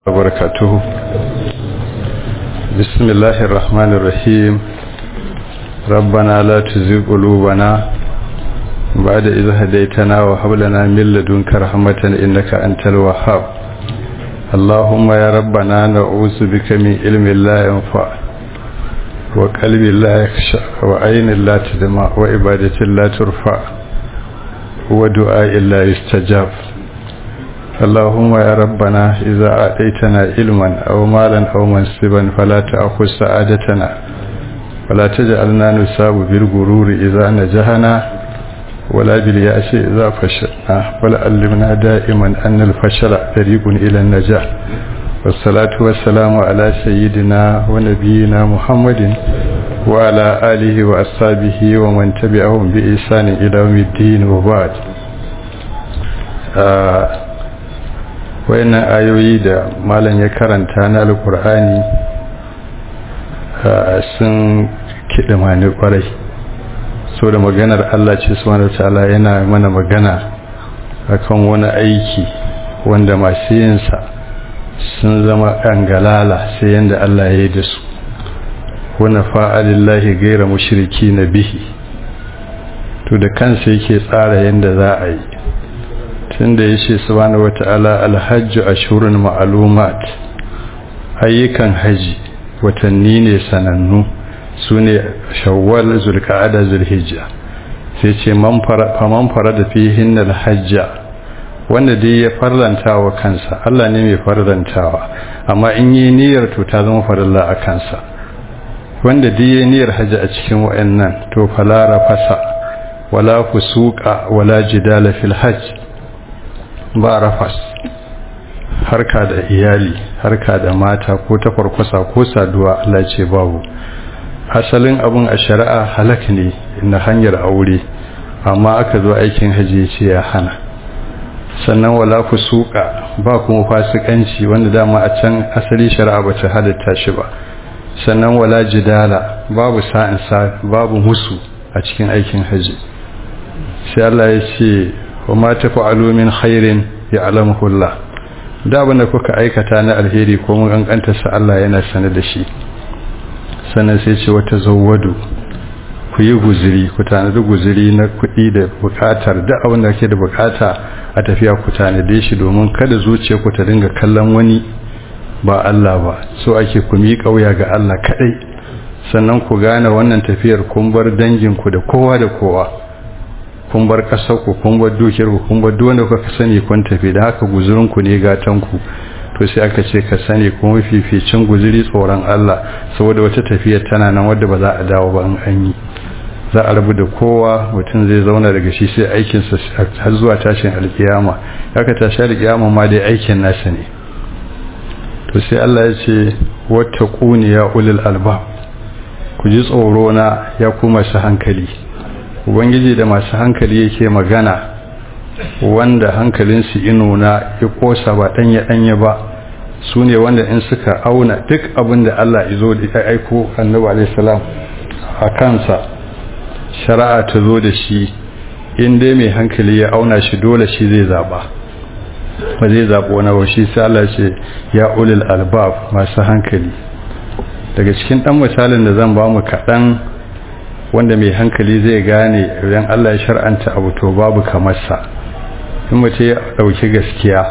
وبركاته بسم الله الرحمن الرحيم ربنا لا تزغ قلوبنا بعد إذ هديتنا وهب لنا من لدنك رحمة إنك أنت الوهاب اللهم يا ربنا نعوذ بك من علم لا ينفع وقلب لا يخشع وعين لا تدمع وعبادة لا ترفع ودعاء لا يستجاب اللهم يا ربنا إذا أعطيتنا علما أو مالا أو منصبا فلا تأخذ سعادتنا ولا تجعلنا نصاب بالغرور إذا نجحنا ولا باليأس إذا فشلنا ولا علمنا دائما أن الفشل طريق إلى النجاح والصلاة والسلام على سيدنا ونبينا محمد وعلى آله وأصحابه ومن تبعهم بإحسان إلى يوم الدين وبعد آه wayannan ayoyi da malam ya karanta na alkur'ani sun kiɗa mani kwarai so da maganar Allah ce subhanahu ta'ala yana mana magana akan wani aiki wanda masu yinsa sun zama galala sai yanda Allah ya yi da su wani fa'alillahi gaira mushriki na bihi to da kansa yake tsara yanda za a yi tunda ya ce subhanahu wata'ala alhajju ashurun ma'lumat ayyukan haji watanni ne sanannu su ne shawwal zulqa'ada zulhijja sai ce man fara da fihin alhajja wanda dai ya farlanta wa kansa Allah ne mai farlantawa amma in yi niyyar to ta zama farilla a kansa wanda dai ya niyyar haji a cikin wayannan to fala rafasa wala fusuqa wala jidala fil hajj ba rafas harka da iyali harka da mata ko ta farkwasa ko saduwa Allah ce babu asalin abun a shari'a halak ne na hanyar aure amma aka zo aikin haji ce ya hana sannan wala fusuka ba kuma fasikanci wanda dama a can asali shari'a ba ta halitta shi ba sannan wala jidala babu sa'insa babu musu a cikin aikin haji sai Allah ya ce wa ma tafa'alu min khairin ya'lamuhu Allah da abinda kuka aikata na alheri ko mun kankanta sa Allah yana sane da shi sannan sai ce wata zawwadu ku yi guziri ku tanadi guziri na kuɗi da buƙatar da abin da ke da buƙata a tafiya ku tanade shi domin kada zuciya ku ta dinga kallon wani ba Allah ba so ake ku miƙa wuya ga Allah kaɗai sannan ku gane wannan tafiyar kun bar danginku da kowa da kowa kun bar ƙasar ku kun bar dukiyar ku kun bar duwanda kuka sani kun tafi da haka guzurin ku ne gatan ku to sai aka ce ka sani kuma fificin guzuri tsoron Allah saboda wata tafiya tana nan wadda ba za a dawo ba in an yi za a rabu da kowa mutum zai zauna daga shi sai aikin sa har zuwa tashin alkiyama haka tashi alkiyama ma dai aikin nasa ne to sai Allah ya ce wata ya ulul albab ku ji tsoro na ya kuma su hankali ubangiji da masu hankali yake magana wanda hankalinsu inuna ya kosa ba ɗanya-ɗanya ba su ne wanda in suka auna duk abin da Allah izo da ya aiko annabi alaihissalam a kansa shari'a ta zo da shi in dai mai hankali ya auna shi dole shi zai zaba ba zai zaɓo wani ba shi sai Allah ce ya ulil albab masu hankali daga cikin ɗan misalin da zan ba mu kaɗan wanda mai hankali zai gane idan Allah ya shar'anta abu to babu kamar sa in mutum ya dauki gaskiya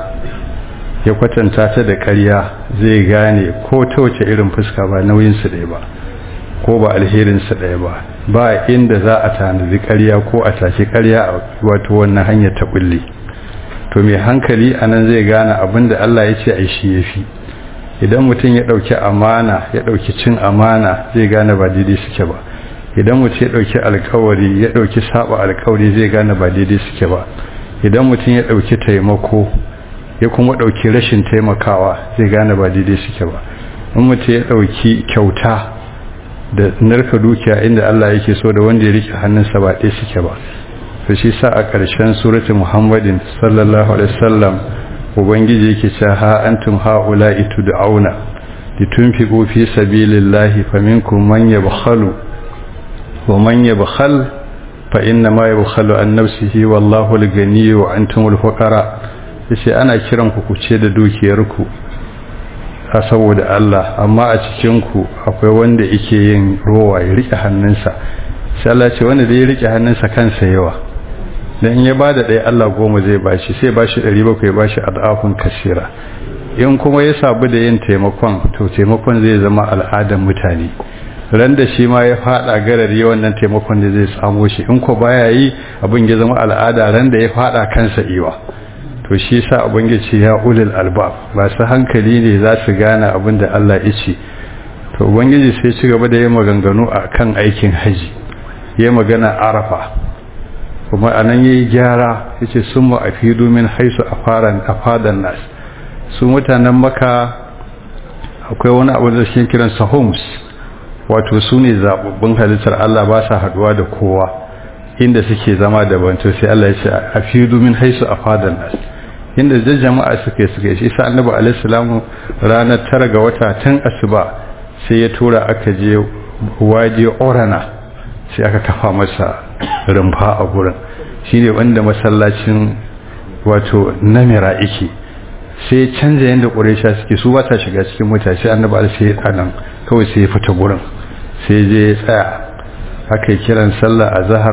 ya kwatanta ta da ƙarya zai gane ko ta wace irin fuska ba nauyin su ɗaya ba ko ba alherin su ɗaya ba ba inda za a tanadi ƙarya ko a tashi ƙarya wato wannan hanyar ta bulle to mai hankali anan zai gane abin da Allah ya ce ai shi yafi idan mutum ya dauki amana ya dauki cin amana zai gane ba daidai suke ba idan mutum ya ɗauki alkawari ya ɗauki saba alkawari zai gane ba daidai suke ba idan mutum ya ɗauki taimako ya kuma ɗauki rashin taimakawa zai gane ba daidai suke ba in mutum ya ɗauki kyauta da narka dukiya inda Allah yake so da wanda ya rike hannunsa ba ɗaya suke ba to shi sa a ƙarshen surati muhammadin sallallahu alaihi wasallam ubangiji yake cewa ha antum haula'i tud'auna litunfiqu fi sabilillahi faminkum man yabkhalu ومن يبخل فإنما يبخل عن نفسه والله الغني وأنتم الفقراء yace ana kiran ku ku ce da dukiyarku a saboda Allah amma a cikinku akwai wanda yake yin rowa ya rike hannunsa sai Allah ce wanda zai rike hannunsa kansa yawa dan in ya bada ɗaya Allah goma zai bashi sai bashi ɗari bakwai bashi adafin kasira in kuma ya sabu da yin taimakon to taimakon zai zama al'adar mutane ran da shi ma ya fada garari wannan taimakon da zai samu shi in ko baya yi abin ya zama al'ada ran da ya fada kansa iwa to shi yasa ubangiji ya ulul albab ba su hankali ne za su gane abin da Allah ya ce to ubangiji sai ci gaba da yin maganganu akan aikin haji ya magana arafa kuma anan yayi gyara yace summa afidu min haisu afaran afadan nas su mutanen maka akwai wani abu da shi kiran homes wato su ne zababbun halittar Allah ba sa haduwa da kowa inda suke zama daban to sai Allah ya ce afidu min haisu afadan nas inda da jama'a suke suke shi sa annabi alaihi salamu ranar tara ga wata tun asuba sai ya tura aka je waje orana sai aka kafa masa rumfa a gurin shine wanda masallacin wato namira yake sai canza yadda ƙuresha suke su ba ta shiga cikin mutane sai annabi alaihi sai anan kawai sai ya fita gurin sai je ya tsaya aka yi kiran sallah a zahar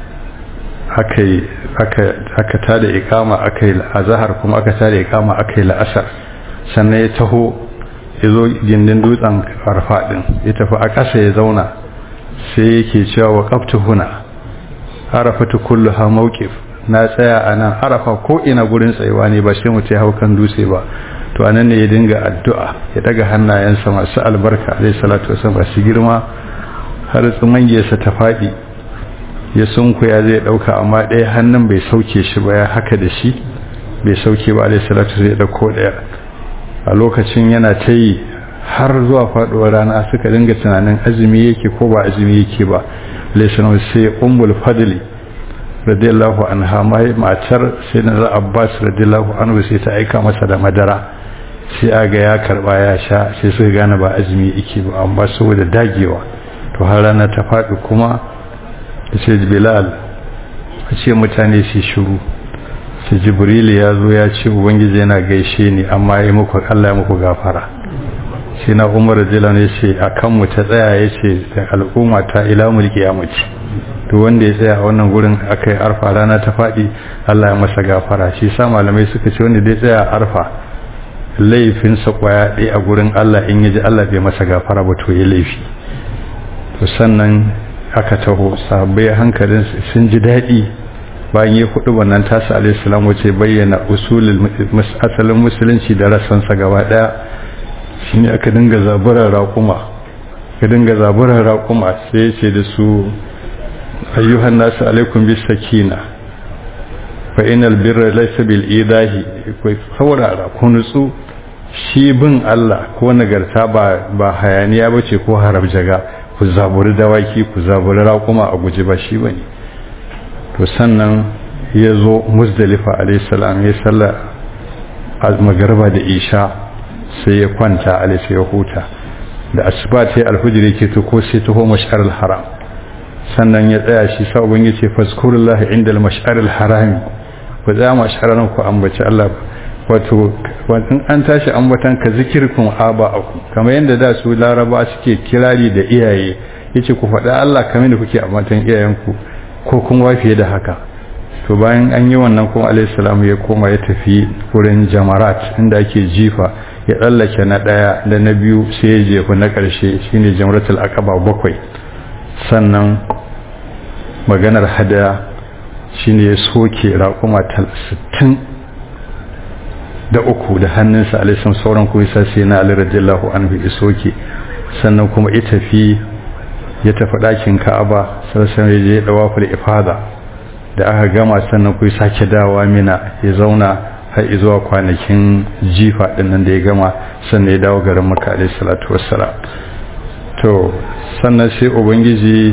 aka tada ikama aka yi azahar kuma aka tada ikama aka yi la'asar sannan ya taho ya zo gindin dutsen arfa din ya tafi a ƙasa ya zauna sai yake cewa wa ƙaftu huna arafatu kullu ha mawqif na tsaya a nan arafa ko ina gurin tsayuwa ne ba sai mutum ya hau kan dutse ba to anan ne ya dinga addu'a ya daga hannayensa masu albarka alaihi salatu wasallam masu girma har tsumangiyarsa ta faɗi ya sunkuya zai dauka amma ɗaya hannun bai sauke shi ba ya haka da shi bai sauke ba alaihi salatu zai dauko ɗaya a lokacin yana ta yi har zuwa faɗuwar rana suka dinga tunanin azumi yake ko ba azumi yake ba alaihi salatu sai ummul fadli radiyallahu anha mai matar sai na abbas radiyallahu anhu sai ta aika masa da madara sai aga ya karba ya sha sai suka gane ba azumi yake ba amma saboda dagewa to har rana ta faɗi kuma ce bilal a ce mutane su shiru su jibril ya zo ya ce ubangiji yana gaishe ni amma ya muku allah ya muku gafara shi na umar jilan ya ce a kanmu ta tsaya ya ce da al'umma ta ila mulki ya mace to wanda ya tsaya a wannan gurin aka yi arfa rana ta faɗi allah ya masa gafara shi sa malamai suka ce wanda dai tsaya a arfa laifinsa kwaya ɗaya a gurin allah in ya ji allah bai masa gafara ba to ya laifi to sannan aka taho sahabbai hankalin sun ji daɗi bayan ya hudu wannan tasa alaihissalam wace bayyana usulul asalin musulunci da rassansa gaba ɗaya shine aka dinga zaburar raƙuma ka dinga zaburar raƙuma sai ya ce da su ayyuhan nasu alaikum bis sakina fa inal birra laysa bil idahi kai saurara ku nutsu shi bin Allah ko nagarta ba ba hayaniya bace ko harabjaga ku zaburi dawaki ku zaburi raƙuma a guji ba shi bane to sannan ya zo muzdalifa alaihissalam ya salla magarba da isha sai ya kwanta alaisa ya huta da asuba ta yi alhujiri ke to ko sai taho mashar haram sannan ya tsaya shi sabon ya ce faskurullahi inda mashar harami ku tsaya mashar nan ku ambaci Allah wato in an tashi ambatan ka zikirkun aba aku kamar yadda da su laraba suke kirari da iyaye yace ku faɗa Allah kamar da kuke ambatan iyayenku ko kun fiye da haka to bayan an yi wannan kuma alayhi salamu ya koma ya tafi wurin jamarat inda ake jifa ya tsallake na ɗaya da na biyu sai ya jefa na ƙarshe shine jamratul aqaba bakwai sannan maganar hadaya shine ya soke raƙuma 60 da uku da hannunsa alaisan sauran kuma isa sai na ali radiyallahu anhu ya soke sannan kuma ya tafi ya tafi ɗakin ka'aba sassan ya je dawaful ifada da aka gama sannan kuma sake dawa mina ya zauna har zuwa kwanakin jifa dinnan da ya gama sannan ya dawo garin makka alaihi salatu wassalam to sannan sai ubangiji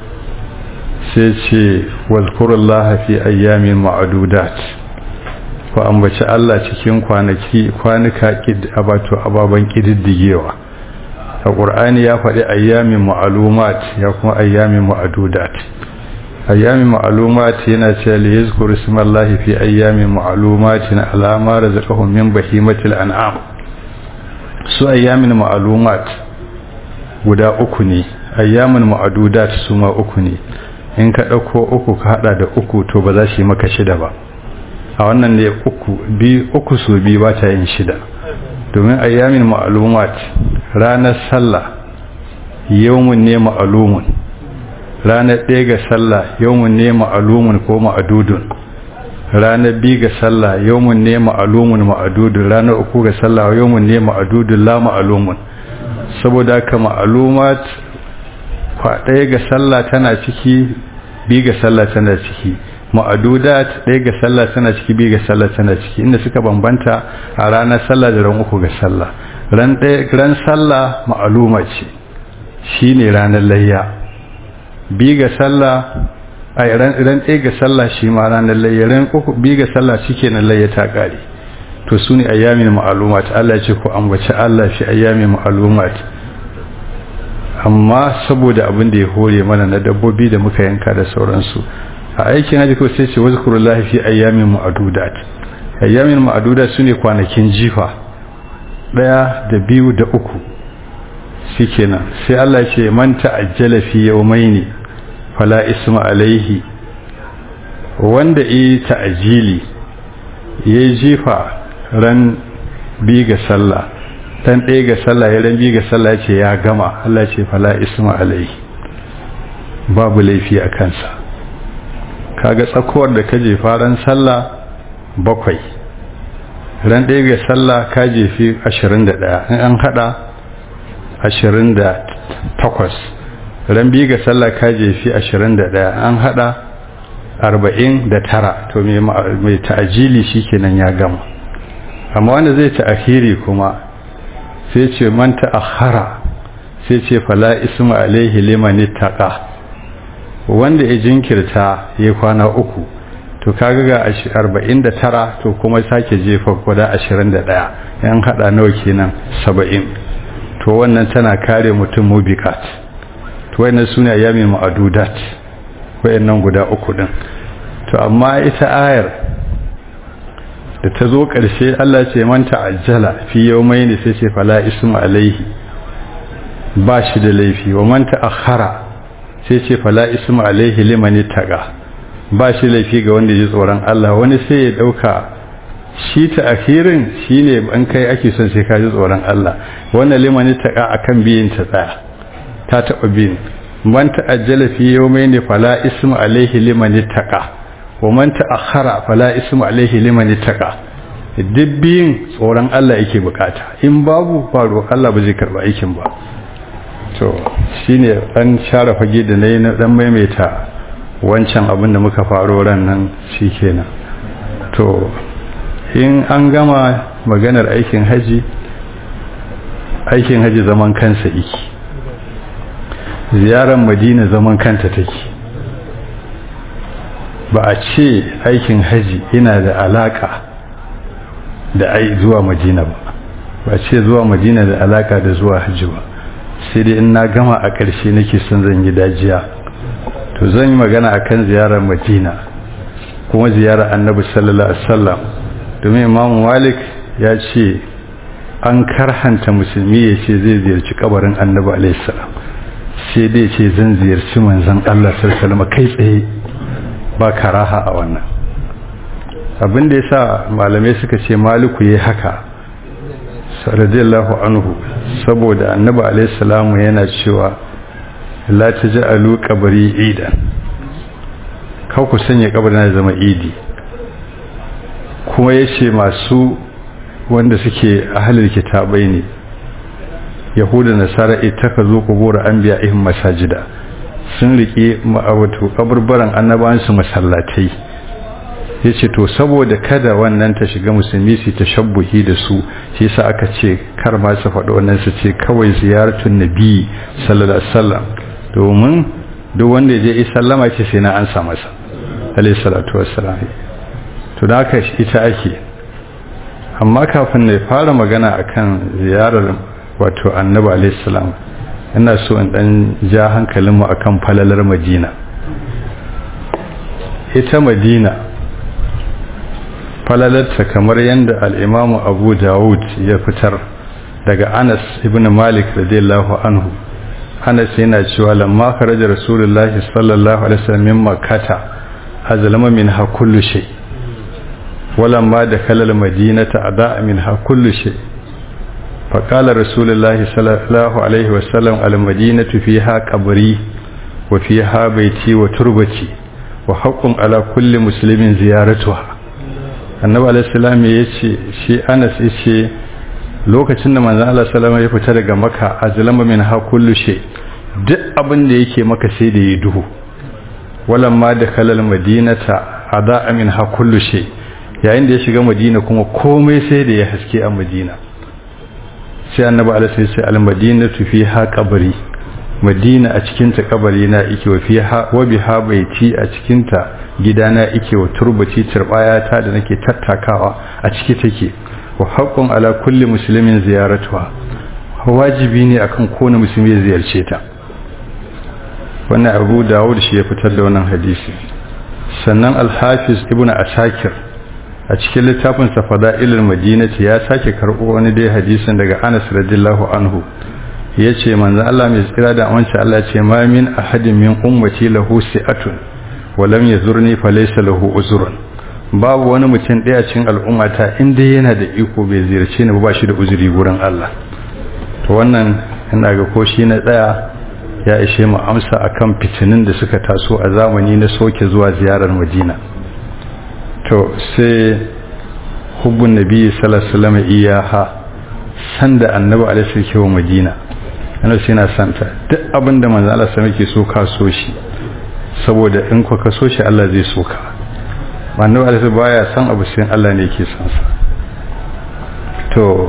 sai ce wazkurullaha fi ayyamin ma'adudat ku ambaci Allah cikin kwanaki kwanuka abato ababan kididdigewa a ƙur'ani ya faɗi ayyamin ma'alumat ya kuma ayyamin ma'adudat ayyamin ma'alumat yana ce li yazkuru ismallahi fi ayyamin ma'alumatin ala ma razaqahum min bahimatil an'am su ayyamin ma'alumat guda uku ne ayyamin ma'adudat su ma uku ne in ka ɗauko uku ka hada da uku to ba za su yi maka shida ba a wannan ne uku bi uku su bi ba ta yin shida domin ayyamin ma'alumat ranar sallah yawmun ne ma'alumun ranar ɗaya ga sallah yawmun ne ma'alumun ko ma'adudun ranar biyu ga sallah yawmun ne ma'alumun ma'adudun ranar uku ga sallah yawmun ne ma'adudun la ma'alumun saboda haka ma'alumat kwa ɗaya ga sallah tana ciki biyu ga sallah tana ciki ma'adudat ɗaya ga sallah tana ciki biyu ga sallah tana ciki inda suka bambanta a ranar sallah da ran uku ga sallah ran ran sallah ma'aluma ce shine ranar layya biyu ga sallah ai ran ran ɗaya ga sallah shi ma ranar layya ran uku biyu ga sallah shikenan layya ta kare to sune ayyamin ma'alumat Allah ya ce ku ambaci Allah fi ayyamin ma'alumat amma saboda abin da ya hore mana na dabbobi da muka yanka da sauransu a aikin haji ko sai ce wazkurullahi fi ayyamin ma'adudat ayyamin ma'adudat sune kwanakin jifa daya da biyu da uku shikenan sai Allah ya ce man ta'ajjala fi yawmaini fala isma alaihi wanda yi ta'ajili yayi jifa ran bi ga sallah dan ɗaya ga sallah ya ran bi ga sallah ya ce ya gama Allah ya ce fala isma alaihi babu laifi a kansa kaga tsakowar da ka jefa ran sallah bakwai ran ɗaya ga sallah ka jefi ashirin da ɗaya in an haɗa ashirin da takwas ran biyu ga sallah ka jefi ashirin da ɗaya an haɗa arba'in da tara to mai ta'ajili shi kenan ya gama amma wanda zai ta'ahiri kuma sai ce man ta'akhara sai ce fala ismu alaihi liman ittaqa wanda ya jinkirta ya kwana uku to kaga ga 49 to kuma sake jefa guda 21 yan hada nawa kenan 70 to wannan tana kare mutum mubiqat to wannan sune ayyamin ma'adudat wayannan guda uku din to amma ita ayar da ta zo ƙarshe Allah ce man ta'ajjala fi yawmayn sai ce fala ismu alaihi ba shi da laifi wa man ta'akhara sai ce fala ismu alaihi liman taqa ba shi laifi ga wanda ji tsoron Allah wani sai ya dauka shi ta akhirin shine an kai ake son sai ka ji tsoron Allah wannan liman taqa akan biyin ta tsaya ta taba biyin man ta'ajjala fi yawmayn fala ismu alaihi liman taqa wa man ta'akhkhara fala ismu alaihi liman taqa duk biyin tsoron Allah yake bukata in babu faru Allah ba zai karba aikin ba to shine dan share fage da nayi na dan maimaita wancan abin da muka faro ran nan shikenan to in an gama maganar aikin haji aikin haji zaman kansa yake ziyarar madina zaman kanta take ba a ce aikin haji yana da alaka da ai zuwa madina ba ba ce zuwa madina da alaka da zuwa haji ba sai dai in na gama a ƙarshe nake son zan yi dajiya to zan yi magana akan ziyarar madina kuma ziyarar annabi sallallahu alaihi wasallam domin imam malik ya ce an karhanta musulmi ya ce zai ziyarci kabarin annabi alaihi salam sai dai ce zan ziyarci manzon Allah sallallahu alaihi wasallam kai tsaye ba karaha a wannan abin da yasa malamai suka ce maliku yayi haka radiyallahu anhu saboda annabi alaihi salamu yana cewa la taj'alu qabri idan ka ku sanya kabarin ya zama idi kuma yace masu wanda suke ahlul kitabai ne yahuda nasara itakazu qubur anbiya'ihim masajida sun rike wato kaburbaran annabawan su masallatai yace to saboda kada wannan ta shiga musulmi su tashabbuhi da su shi yasa aka ce kar ma su faɗi wannan su ce kawai ziyaratun nabi sallallahu alaihi wasallam domin duk wanda ya je sallama ce sai na ansa masa alaihi salatu wassalam to da haka ita ake amma kafin na fara magana akan ziyarar wato annabi alaihi salam ina so in dan ja hankalinmu akan falalar madina ita madina falalarta kamar yadda al'imamu abu dawud ya fitar daga Anas ibn Malik radiyallahu anhu Anas yana cewa lamma kharaja Rasulullahi sallallahu alaihi wasallam min Makkah azlama minha kullu shay ولما دخل المدينة أضاء منها كل شيء فقال رسول الله صلى الله عليه وسلم المدينة فيها قبري وفيها بيتي وتربتي وحق على كل مسلم زيارتها annabi alaihi salam ya ce shi Anas yace lokacin da manzon Allah sallama ya fita daga Makka azlama min ha kullu shay duk abin da yake maka sai da ya duhu walamma da kalal madinata ada min ha kullu shay yayin da ya shiga madina kuma komai sai da ya haske a madina sai annabi alaihi sai ce al-madinatu fiha qabri madina a cikin ta kabari na ike wa fiha wa biha baiti a cikin ta gidana ike wa turbati turbaya ta da nake tattakawa a ciki take wa haqqun ala kulli muslimin ziyaratuha wajibi ne akan kowane musulmi ya ziyarce ta wannan Abu Dawud shi ya fitar da wannan hadisi sannan al-Hafiz Ibn Asakir a cikin littafin sa Fada'ilul Madinati ya sake karbo wani dai hadisin daga Anas radiyallahu anhu yace manzo Allah mai tsira da amince Allah ce ma min ahadin min ummati lahu si'atun wa lam yazurni falaysa lahu uzrun babu wani mutum daya cikin al'ummata inda yana da iko bai ziyarce ni ba shi da uzuri gurin Allah to wannan ina ga ko shi na tsaya ya ishe mu amsa akan fitinin da suka taso a zamani na soke zuwa ziyarar Madina to sai hubbun nabi sallallahu alaihi wasallam iyaha sanda annabi alaihi sallallahu wa Madina annabi sai na santa duk abinda manzo Allah sai yake so ka so shi saboda in ka so shi Allah zai so ka annabi alaihi baya san abu sai Allah ne yake son sa to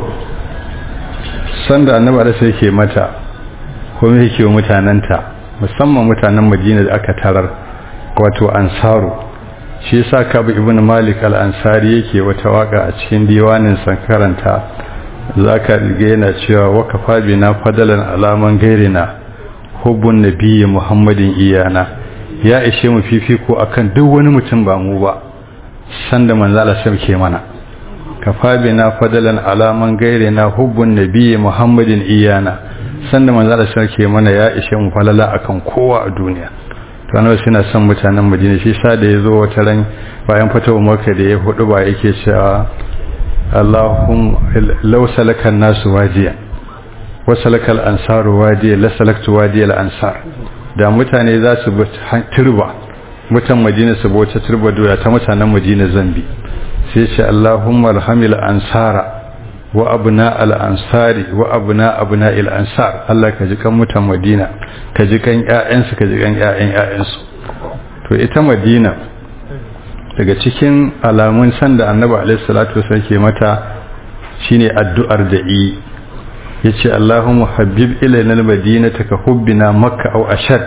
sanda annabi alaihi yake mata kuma yake wa mutananta musamman mutanen Madina da aka tarar wato ansaru shi yasa kabu ibn malik al-ansari yake wata waka a cikin diwanin sankaranta zaka ga yana cewa wakafa bina fadalan alaman gairina hubbun nabiyyi muhammadin iyana ya ishe mu fifiko akan duk wani mutum ba mu ba sanda manzo Allah sauke mana kafa bina fadalan alaman gairina hubbun nabiyyi muhammadin iyana sanda manzo Allah sauke mana ya ishe mu falala akan kowa a duniya to annabi suna son mutanen Madina shi sa da yazo wata ran bayan fatawa Makka da ya hudu ba yake cewa Allahum law salaka an-nasu wadiya wa salaka al-ansaru wadiya la salaktu wadiya al-ansar da mutane za su bi turba mutan Madina su bi wata turba doya ta mutanen Madina zambi sai ce Allahumma alhamil ansara wa abna al-ansari wa abna abna al-ansar Allah ka ji kan mutan Madina ka ji kan ƴaƴansu ka ji kan ƴaƴan ƴaƴansu to ita Madina daga cikin alamun san da Annabi alaihi salatu wasallam ke mata shine addu'ar da yi yace Allahumma habib ilayna al-madinata ka hubbina makka aw ashad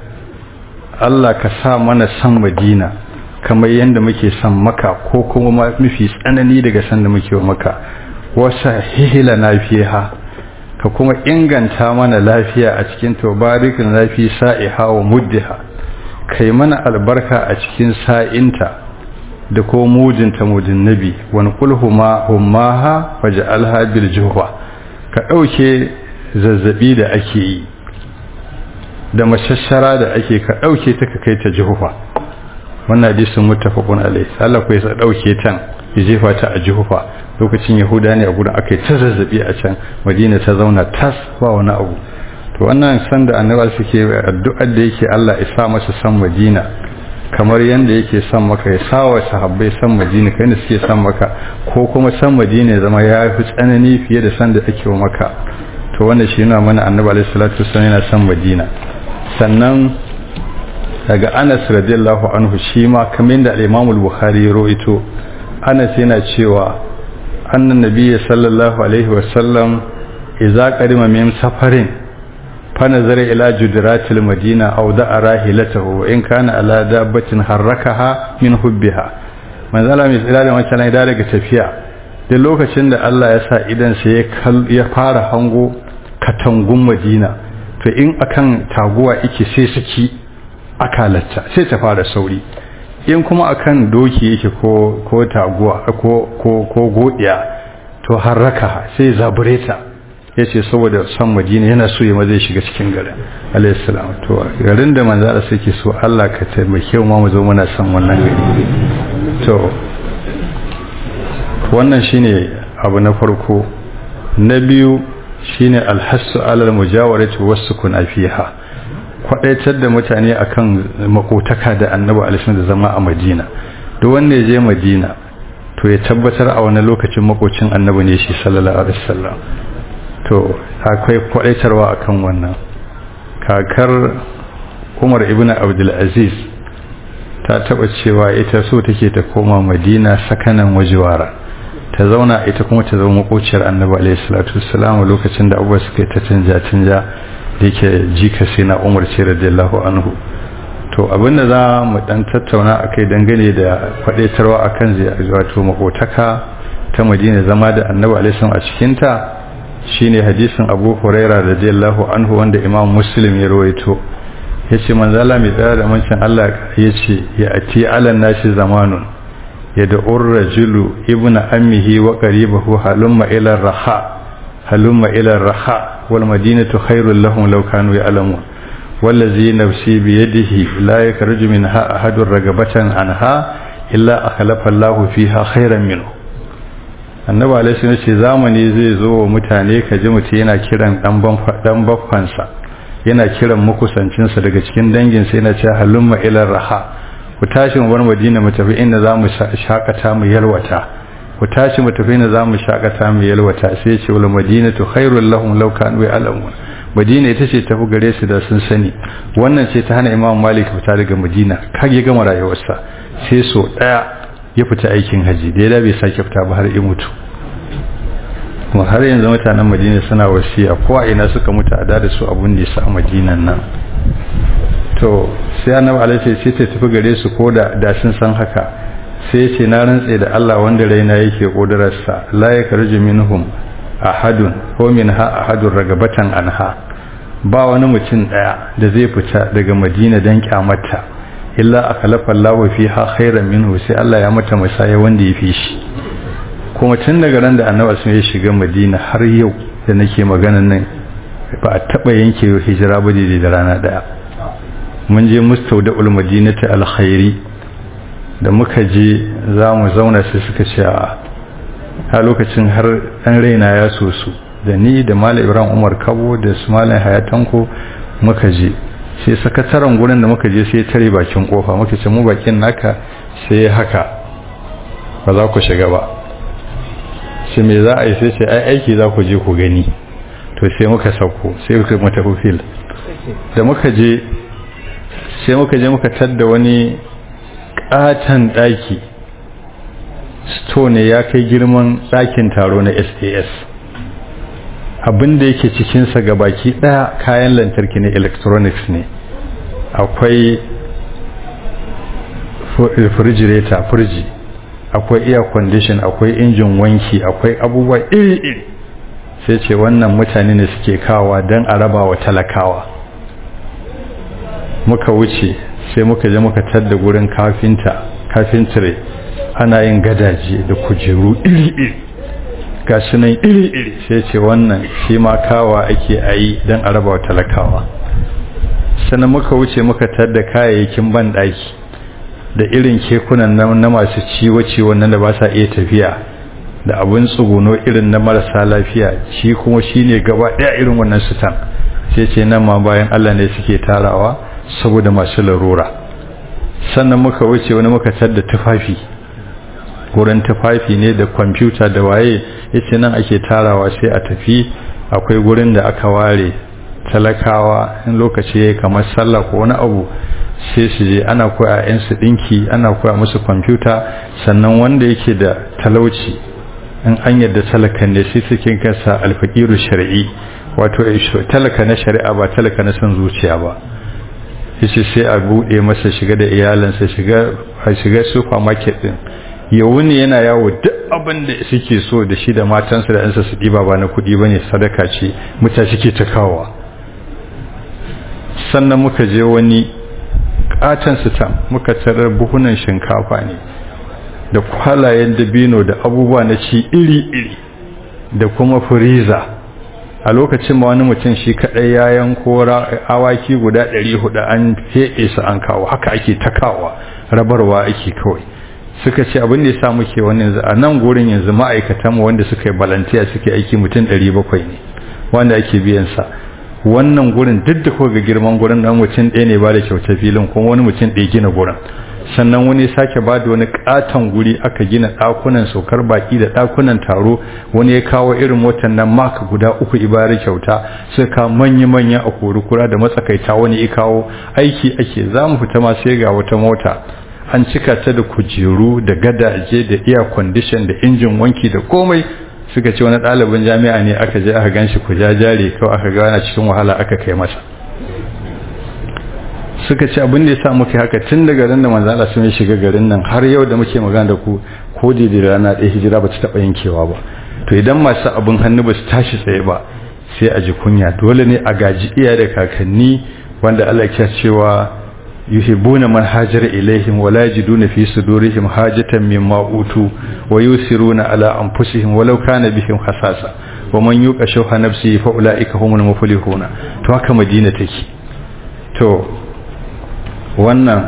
Allah ka sa mana san Madina kamar yadda muke san maka ko kuma mafi tsanani daga san da muke wa maka wasa hihila na fiha ka kuma inganta mana lafiya a cikin tobarikin lafi sa'iha wa muddiha kai mana albarka a cikin sa'inta da ko mujinta mudin nabi wani kulhuma hummaha waj'alha bil juhwa ka dauke zazzabi da ake yi da mashashara da ake ka dauke ta ka kai ta juhwa wannan hadisin muttafaqun alayhi Allah ko ya dauke tan ya jefa ta a juhfa lokacin yahuda ne a gurin aka yi ta zazzabi a can madina ta zauna tas ba wani abu to wannan san da annabawa suke addu'ar da yake Allah ya sa masa san madina kamar yanda yake san maka ya sa wa sahabbai san madina kai ne suke san maka ko kuma san madina ya zama ya fi tsanani fiye da san da ake wa maka to wannan shi yana mana annabi alaihi salatu wasallam yana san madina sannan daga Anas radiyallahu anhu shi ma kamar da al-Imam al-Bukhari ya rawaito Anas yana cewa annan nabiyyi sallallahu alaihi wasallam idza qadima min safarin fa nazara ila judratil madina aw da'a rahilatahu wa in kana ala dabbatin harrakaha min hubbiha manzala mai tsira da wancan ne daga tafiya da lokacin da Allah ya sa idan sa ya fara hango katangun madina to in akan taguwa yake sai saki akalatta sai ta fara sauri in kuma akan doki yake ko ko taguwa ko ko ko godiya to harraka sai zabureta ya ce saboda son madina yana so ya zai shiga cikin garin alaihissalam to garin da manzo Allah suke so Allah ka taimake mu mu zo muna son wannan gari to wannan shine abu na farko na biyu shine alhassu alal mujawarati wasukun fiha kwadaitar da mutane akan makotaka da annabi alaihi da zama a madina duk wanda ya je madina to ya tabbatar a wani lokacin makocin annabi ne shi sallallahu alaihi wasallam to akwai kwadaitarwa akan wannan kakar Umar ibn Abdul Aziz ta taba cewa ita so take ta koma Madina sakanan wajiwara ta zauna ita kuma ta zama makociyar annabi alaihi salatu wassalam lokacin da abubuwa suka ta canja canja da yake jika sai na Umar ce radiyallahu anhu to abinda za mu dan tattauna akai dangane da kwadaitarwa akan zai wato makotaka ta Madina zama da annabi alaihi a cikin ta shine hadisin Abu Huraira radiyallahu anhu wanda Imam Muslim ya rawaito yace manzo Allah mai tsaya da mancin Allah yace ya ati alan nashi zamanun yad'ur rajulu ibnu ammihi wa qaribahu halumma ila raha halumma ila raha wal madinatu khairul lahum law kanu ya'lamun wallazi nafsi bi yadihi la yakhruju minha ahadun ragabatan anha illa akhlafa Allahu fiha khairan minhu annabi alaihi ne ce zamani zai zo wa mutane ka ji mutum yana kiran dan baffansa yana kiran makusancinsa daga cikin danginsa yana cewa halumma ila raha ku tashi mu bar madina mu tafi inda za mu shakata mu yalwata ku tashi mu tafi inda za mu shakata mu yalwata sai ya ce wal madinatu khairul lahum law kanu ya'lamun madina ita ce tafi gare su da sun sani wannan ce ta hana imam malik fita daga madina kage gama rayuwarsa sai so daya ya fita aikin haji da ya bai sake fita ba har ya mutu kuma har yanzu mutanen madina suna wasiya ko a ina suka mutu a da su abun da a madinan nan to sai annabi alaihi sai ta tafi gare su ko da da sun san haka sai ya ce na rantse da Allah wanda raina yake kodararsa la yakhruju minhum ahadun ko minha ahadun ragabatan anha ba wani mutum daya da zai fita daga madina dan kyamata illa akhlafa Allah fiha khairan minhu sai Allah ya mata musaya wanda ya fi shi kuma tun daga ran da annabi sun ya shiga madina har yau da nake magana nan ba a taba yanke hijira ba da rana daya mun je mustaudaul madinati alkhairi da muka je za mu zauna sai suka ce a lokacin har dan raina ya so su da ni da malam ibrahim umar kabo da su malam hayatanko muka je sai sakataren gurin da muka je sai tare bakin kofa muka ce mu bakin naka sai haka ba za ku shiga ba shi me za a yi sai ce ai aiki za ku je ku gani to sai muka sauko sai muka mata fil da muka je sai muka je muka tadda wani katon daki sto ne ya kai girman dakin taro na sas abinda yake cikinsa ga baki daya kayan lantarki ne electronics ne akwai refrigerator firji akwai air condition akwai injin wanki akwai abubuwa iri-iri sai ce wannan mutane ne suke kawa don a raba wa talakawa muka wuce sai muka je muka tadda gurin kafinta kafintire ana yin gadaje da kujeru iri-iri ga nan iri-iri sai ce wannan shi ma kawa ake a yi don a raba wa talakawa sannan muka wuce muka tadda kayayyakin banɗaki da irin kekunan na masu ciwo-ciwon nan da ba sa iya tafiya da abin tsuguno irin na marasa lafiya shi kuma shi ne gaba ɗaya irin wannan sutan sai ce nan ma bayan Allah ne suke tarawa saboda masu larura sannan muka wuce wani muka tadda tufafi wurin tufafi ne da kwamfuta da waye yace nan ake tarawa sai a tafi akwai gurin da aka ware talakawa in lokaci yayi kamar sallah ko wani abu sai su je ana koya yan su dinki ana koya musu kwamfuta sannan wanda yake da talauci in an yadda talakan ne sai suke kansa alfaqiru shar'i wato talaka na shari'a ba talaka na son zuciya ba yace sai a bude masa shiga da iyalansa shiga a shiga supermarket din ya wuni yana yawo duk abin da suke so da shi da matansa da yansa su diba ba na kudi bane sadaka ce mutane suke ta kawowa sannan muka je wani katon sitam muka tarar buhunan shinkafa ne da kwalayen dabino da abubuwa na ci iri-iri da kuma firiza a lokacin ma wani mutum shi kadai ya yanko awaki guda 400 an fede su an kawo haka ake takawa rabarwa ake kawai suka ce abin da ya sa muke wannan yanzu a nan gurin yanzu ma'aikatan wanda suka yi balantiya suke aiki mutum 700 ne wanda ake biyan sa wannan gurin duk da ga girman gurin dan mutum ɗaya ne ba da kyauta filin kuma wani mutum ɗaya gina gurin sannan wani sake ba da wani katon guri aka gina ɗakunan saukar baki da ɗakunan taro wani ya kawo irin motar nan maka guda uku ibari kyauta suka kawo manya-manya a kurukura da matsakaita wani ya kawo aiki ake za mu fita ma sai ga wata mota an cika ta da kujeru da gadaje da air condition da injin wanki da komai suka ce wani ɗalibin jami'a ne aka je aka ganshi ku jajare kawai aka gana cikin wahala aka kai masa suka ce abin da ya sa muka haka tun daga ran da manzo Allah sun shiga garin nan har yau da muke magana da ku ko da da rana ɗaya hijira ba ta taɓa yankewa ba to idan masu abin hannu ba su tashi tsaye ba sai a ji kunya dole ne a gaji iya da kakanni wanda Allah ya cewa yuhibbuna man hajara ilaihim wa la yajiduna fi sudurihim hajatan mimma utu wa yusiruna ala anfusihim walau kana bihim hasasa wa man yuqa shuha nafsihi fa ulaika humul muflihuna to haka madina take to wannan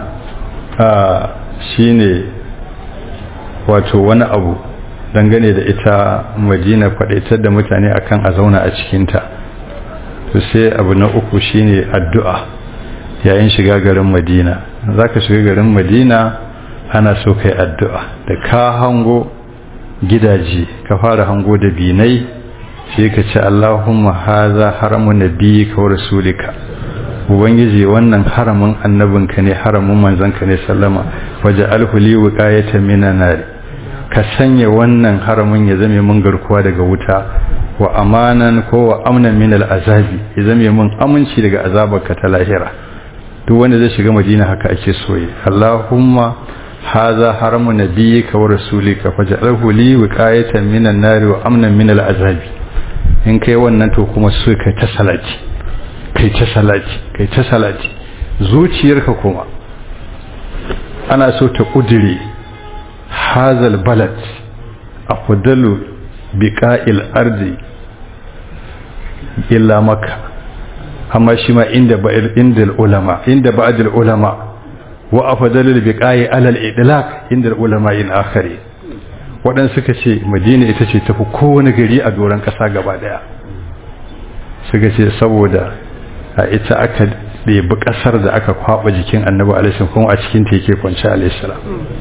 shine wato wani abu dangane da ita madina kwadaitar da mutane akan a zauna a cikinta to sai abu na uku shine addu'a yayin shiga garin madina za ka shiga garin madina ana so kai addu'a da ka hango gidaje ka fara hango da binai sai ka ce allahumma haza haramu nabiyika wa rasulika ubangiji wannan haramin annabinka ne haramin manzanka ne sallama waje alhuli wuqayatan minan nar ka sanya wannan haramin ya zame mun garkuwa daga wuta wa amanan ko wa amnan min azabi ya zame mun aminci daga azabarka ta lahira duk wanda zai shiga madina haka ake soye allahumma hadha haramu nabiyyika wa rasulika faj'alhu li wiqayatan minan nar wa amnan min azabi in kai wannan to kuma so kai ta salati kai ta salati kai ta salati zuciyarka kuma ana so ta kudire hazal balad afdalu biqa'il ardi illa makka amma shi ma inda ba'il inda ulama inda ba'd ulama wa afdalu biqa'i ala al-idlaq inda ulama in akhari wadan suka ce madina ita ce tafi kowane gari a doron kasa gaba daya suka ce saboda a ita aka ɗebi ƙasar da aka kwaɓa jikin annabi alaihissalam kuma a cikin ta yake kwanci alaihissalam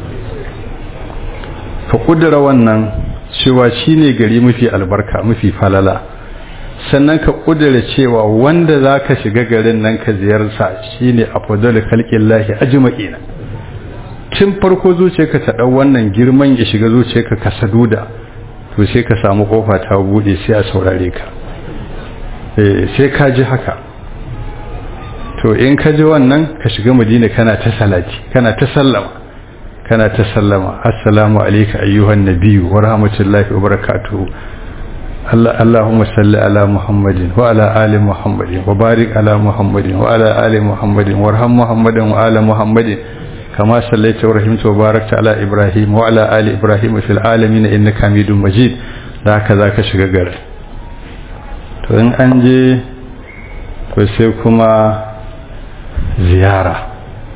ka ƙudura wannan cewa shi ne gari mafi albarka mafi falala sannan ka ƙudura cewa wanda za ka shiga garin nan ka ziyarta shi ne a fadar kalƙin lahi ajma'ina tun farko zuciyarka ta ɗau wannan girman ya shiga zuciyarka ka saduda to sai ka samu ƙofa ta buɗe sai a saurare ka sai ka ji haka to in ka ji wannan ka shiga madina kana ta salati kana ta sallama kana ta sallama assalamu alayka ayyuhan nabiyyu wa rahmatullahi wa barakatuhu Allah Allahumma salli ala Muhammadin wa ala ali Muhammadin wa barik ala Muhammadin wa ala ali Muhammadin warham Muhammadin wa ala Muhammadin kama sallaita wa rahimta wa barakta ala Ibrahim wa ala ali Ibrahim fil alamin innaka Hamidum Majid da haka zaka shiga garin to in an je to sai kuma ziyara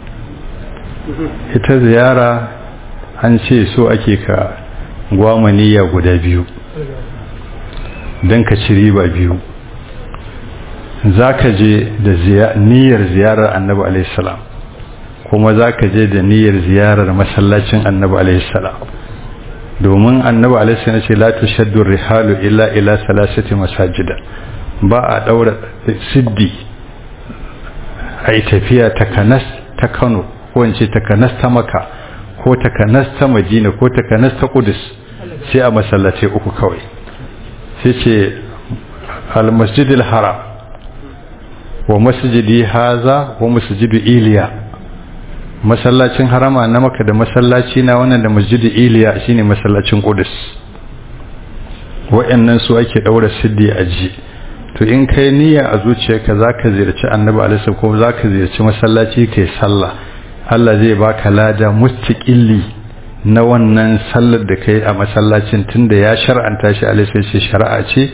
ita ziyara an ce so ake ka gwamaniya guda biyu don ka ci riba biyu za ka je da niyyar ziyarar annabi alaihissalam kuma za ka je da niyyar ziyarar masallacin annabi alaihissalam domin annabi alaihissalam ce la tushaddu rihalu illa ila salasati masajida ba a daura siddi a yi tafiya ta kanas ta kano ko in ce ta kanas ta maka ko ta kanas ta madina ko ta kanas ta kudus sai a masallatai uku kawai sai ce almasjidil haram wa masjidi haza wa masjidu iliya masallacin harama na maka da masallaci na wannan da masjidu iliya shine masallacin kudus wa'annan su ake daura siddi a ji to in kai niyya a zuciyarka zaka ziyarci annabi alaihi ko zaka ziyarci masallaci kai sallah Allah zai baka lada mustaqilli na wannan sallar da kai a masallacin tunda ya shar'anta shi alaihi ce shari'a ce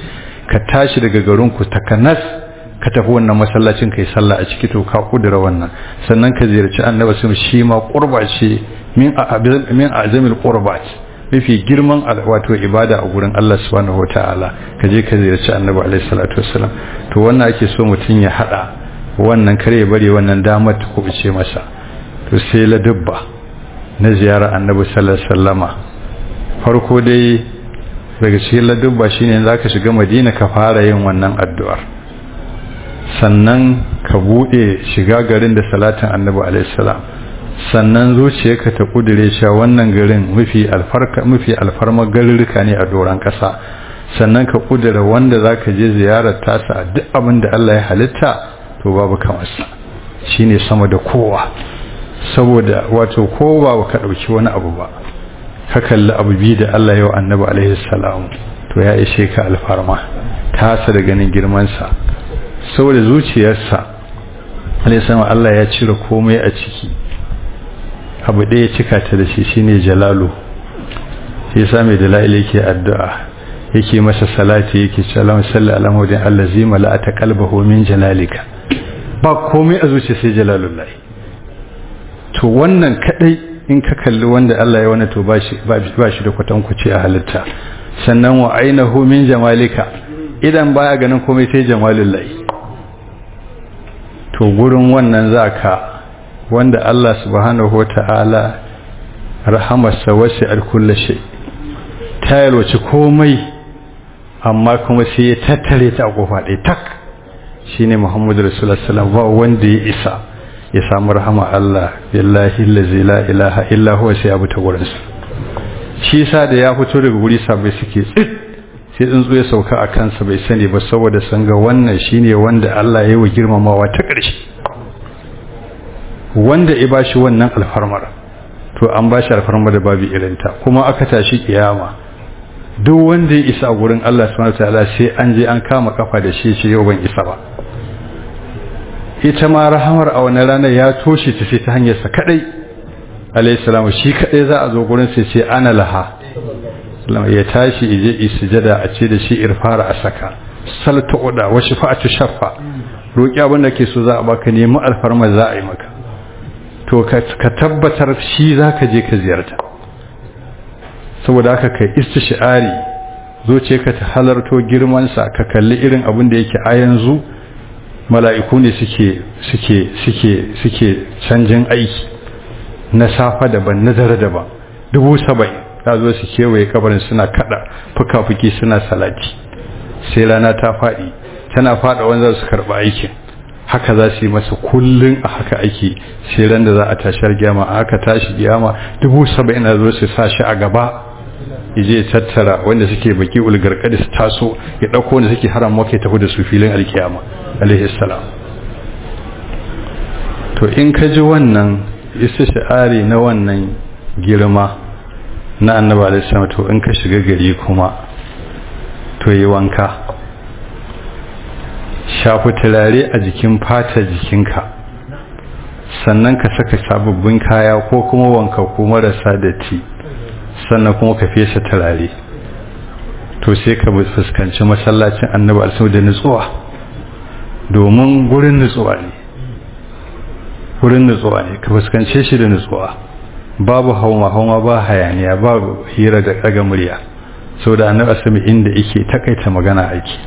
ka tashi daga garinku takanas ka tafi wannan masallacin kai sallah a ciki to ka kudura wannan sannan ka ziyarci annabi sun shi ma qurba ce min min azamil qurbat mafi girman wato ibada a gurin Allah subhanahu wataala ka je ka ziyarci annabi alaihi salatu wassalam to wannan ake so mutun ya hada wannan kare ya bari wannan damar ta kubuce masa to sai la dubba na ziyara annabi sallallahu alaihi wasallama farko dai daga cikin ladubba shine zaka shiga madina ka fara yin wannan addu'ar sannan ka bude shiga garin da salatin annabi alaihi salam sannan zuciyarka ta kudure cewa wannan garin mafi alfarka mafi alfarma garuruka ne a doran kasa sannan ka kudura wanda zaka je ziyarar tasa a duk abin da Allah ya halitta to babu kamar sa shine sama da kowa saboda wato kowa ka dauki wani abu ba ka kalli abu bi da Allah yau annabi alaihi salam to ya ishe ka alfarma tasa da ganin girman sa saboda zuciyarsa alaihi salam Allah ya cire komai a ciki abu ɗaya cika ta da shi shine jalalu shi yasa mai dalail yake addu'a yake masa salati yake cewa salli ala muhammadin allazi mala'ata qalbahu min jalalika ba komai a zuciya sai jalalullah to wannan kadai in ka kalli wanda Allah ya wani to ba shi ba shi da kwatankwaci a halitta sannan wa ainahu min jamalika idan baya ganin komai sai jamalullah to gurin wannan zaka wanda Allah subhanahu wata'ala rahamarsa wasu alkulla shi ta yalwaci komai amma kuma sai ya tattare ta a kofa ɗaya tak shi ne muhammadu rasulullah sallam ba wanda ya isa ya samu rahama Allah billahi lazi la ilaha illa huwa sai ya buta gurinsa shi sa da ya fito daga guri sabai suke tsit sai tsuntsu ya sauka a kansa bai sani ba saboda sun ga wannan shine wanda Allah ya yi wa girmamawa ta ƙarshe wanda ya bashi wannan alfarmar to an bashi alfarmar da babu irinta kuma aka tashi kiyama duk wanda ya isa gurin Allah subhanahu wataala sai an je an kama kafa da shi shi yau ban isa ba ita ma rahamar a wannan ranar ya toshe ta sai ta hanyar sa kadai alayhi salamu shi kadai za a zo gurin sai ce ana laha ya tashi ije isjada a ce da shi irfara a saka salta uda wa shafa'atu shaffa roki abin da ke so za a baka nemi alfarma za a yi maka to ka tabbatar shi za ka je ka ziyarta saboda haka kai istishari zoce ka ta halarto girmansa ka kalli irin abin da yake a yanzu mala'iku ne suke suke suke suke canjin aiki na safa daban na dare daban dubu saba'in ta zo su kewaye kabarin suna kada fuka-fuki suna salati sai rana ta faɗi tana faɗa wanda su karɓa aikin haka za su yi masa kullum a haka aiki sai ran da za a tashar gyama a haka tashi gyama dubu saba'in na zo su sa shi a gaba yaje tattara wanda suke baki ulgarkadi su taso ya ɗauko wanda suke haram maka tafi da su filin alkiyama alaihi salam to in ka ji wannan istishari na wannan girma na annabi alaihi salam to in ka shiga gari kuma to yi wanka shafi turare a jikin fata jikinka sannan ka saka sababbin kaya ko kuma wanka ko marasa datti sannan kuma ka fesa turare to sai ka fuskanci masallacin annabi alaihi da nutsuwa domin gurin nutsuwa ne gurin nutsuwa ne ka fuskance shi da nutsuwa babu hauma hauma ba hayaniya babu hira da daga murya saboda annabi asami inda yake takaita magana aiki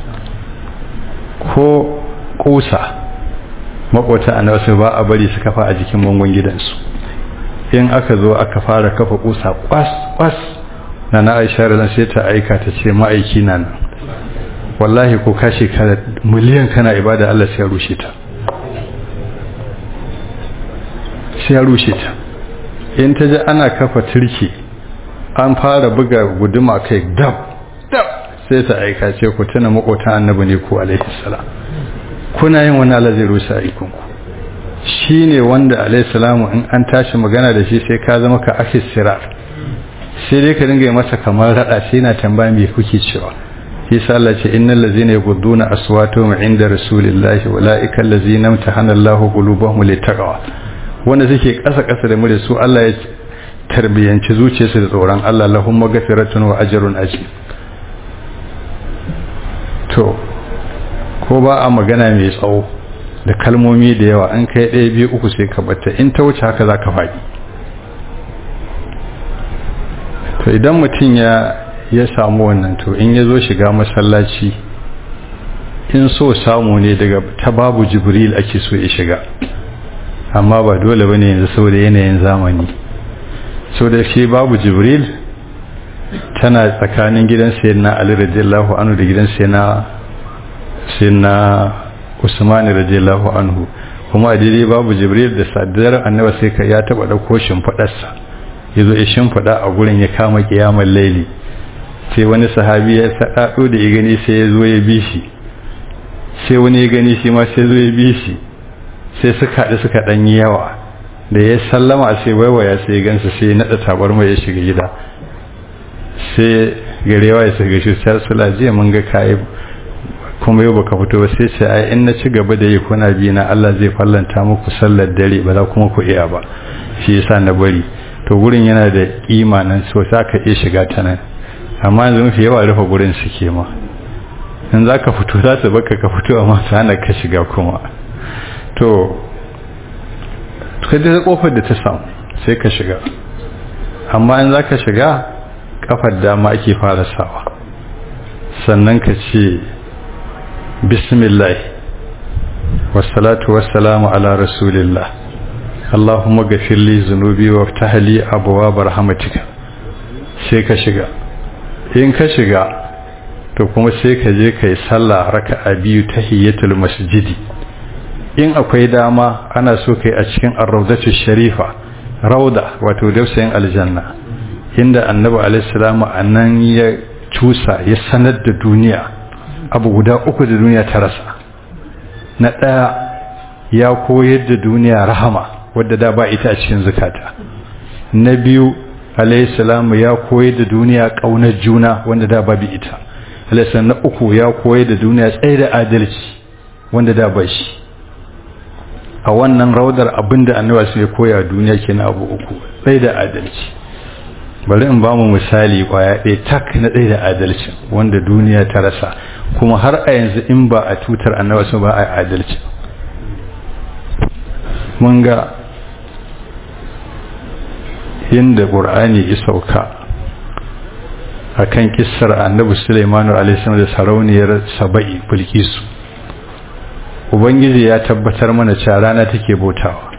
ko kusa makwata annabi ba a bari su kafa a jikin bangon gidansu in aka zo aka fara kafa kusa kwas kwas na na aisha da sai ta aika ta ce ma'aiki na nan wallahi ko ka shekara miliyan kana ibada Allah sai ya rushe ta sai ya rushe ta in ta ji ana kafa turki an fara buga guduma kai dab dab sai ta aika ce ku tuna makotan annabi ne ku alaihi salam kuna yin wani Allah zai rushe aikinku shi ne wanda alaihi salamu in an tashi magana da shi sai ka zama ka akis sirar sai dai ka dinga yi masa kamar rada sai na tambaya me kuke cewa yasa Allah ce innal ladzina yaghudduna aswatahum inda rasulillahi ulaika allazina imtahana Allahu qulubahum littaqwa wanda suke kasa kasa da mure su Allah ya tarbiyanci zuciyarsu da tsoron Allah lahum maghfiratun wa ajrun ajib to ko ba a magana mai tsawo da kalmomi da yawa an kai ɗaya biyu uku sai ka bata in ta wuce haka za ka faɗi to idan mutum ya ya samu wannan to in ya zo shiga masallaci in so samu ne daga ta babu jibril ake so ya shiga amma ba dole ba ne yanzu saboda yanayin zamani so da shi babu jibril tana tsakanin gidan sayyidina ali radiyallahu anhu da gidan sayyidina sayyidina usman radiyallahu anhu kuma a daidai babu jibril da sadar annaba sai ka ya taba dauko shimfidarsa yazo ya shimfida a gurin ya kama kiyamar laili sai wani sahabi ya sadado da ya gani sai ya zo ya bi shi sai wani ya gani shi ma sai zo ya bi shi sai suka haɗu suka ɗan yi yawa da ya sallama sai waiwaya sai ya gansa sai ya naɗa tabar mai ya shiga gida sai garewa ya shiga shi sai sula jiya mun ga kayi kuma yau baka fito ba sai ce ai in na ci gaba da yi kuna bi na Allah zai fallanta muku sallar dare ba za kuma ku iya ba shi yasa na bari to gurin yana da kima nan so sa ka iya shiga ta nan amma yanzu mafi yawa rufe gurin suke ma in za ka fito za su baka ka fito amma su hana ka shiga kuma to kai da kofar da ta samu sai ka shiga amma in za ka shiga kafar dama ake fara sawa sannan ka ce bismillah wassalatu wassalamu ala rasulillah allahumma gafir li zunubi wa ftahli abwaab rahmatika sai ka shiga in ka shiga to kuma sai ka je kai sallah raka'a biyu tahiyatul masjidi in akwai dama ana so kai a cikin ar-rawdatu sharifa rauda wato dausayin aljanna inda annabi alaihi salamu annan ya cusa ya sanar da duniya abu guda uku da duniya ta rasa na ɗaya ya koyar da duniya rahama wadda da ba ita a cikin zukata na biyu alaihissalamu ya koyar da duniya ƙaunar juna wanda da ba bi ita alaihissalam na uku ya koyar da duniya tsaye da adalci wanda da ba shi a wannan raudar abinda annabi su ya koya duniya kenan abu uku tsaye da adalci bari in ba mu misali kwaya ɗaya tak na ɗaya da adalci wanda duniya ta rasa kuma har a yanzu in ba a tutar annabi su ba a adalci mun ga yadda ƙur'ani ya sauka a kan kissar annabi sulaimanu alaihi da sarauniyar saba'i bilkisu ubangiji ya tabbatar mana cewa rana take bautawa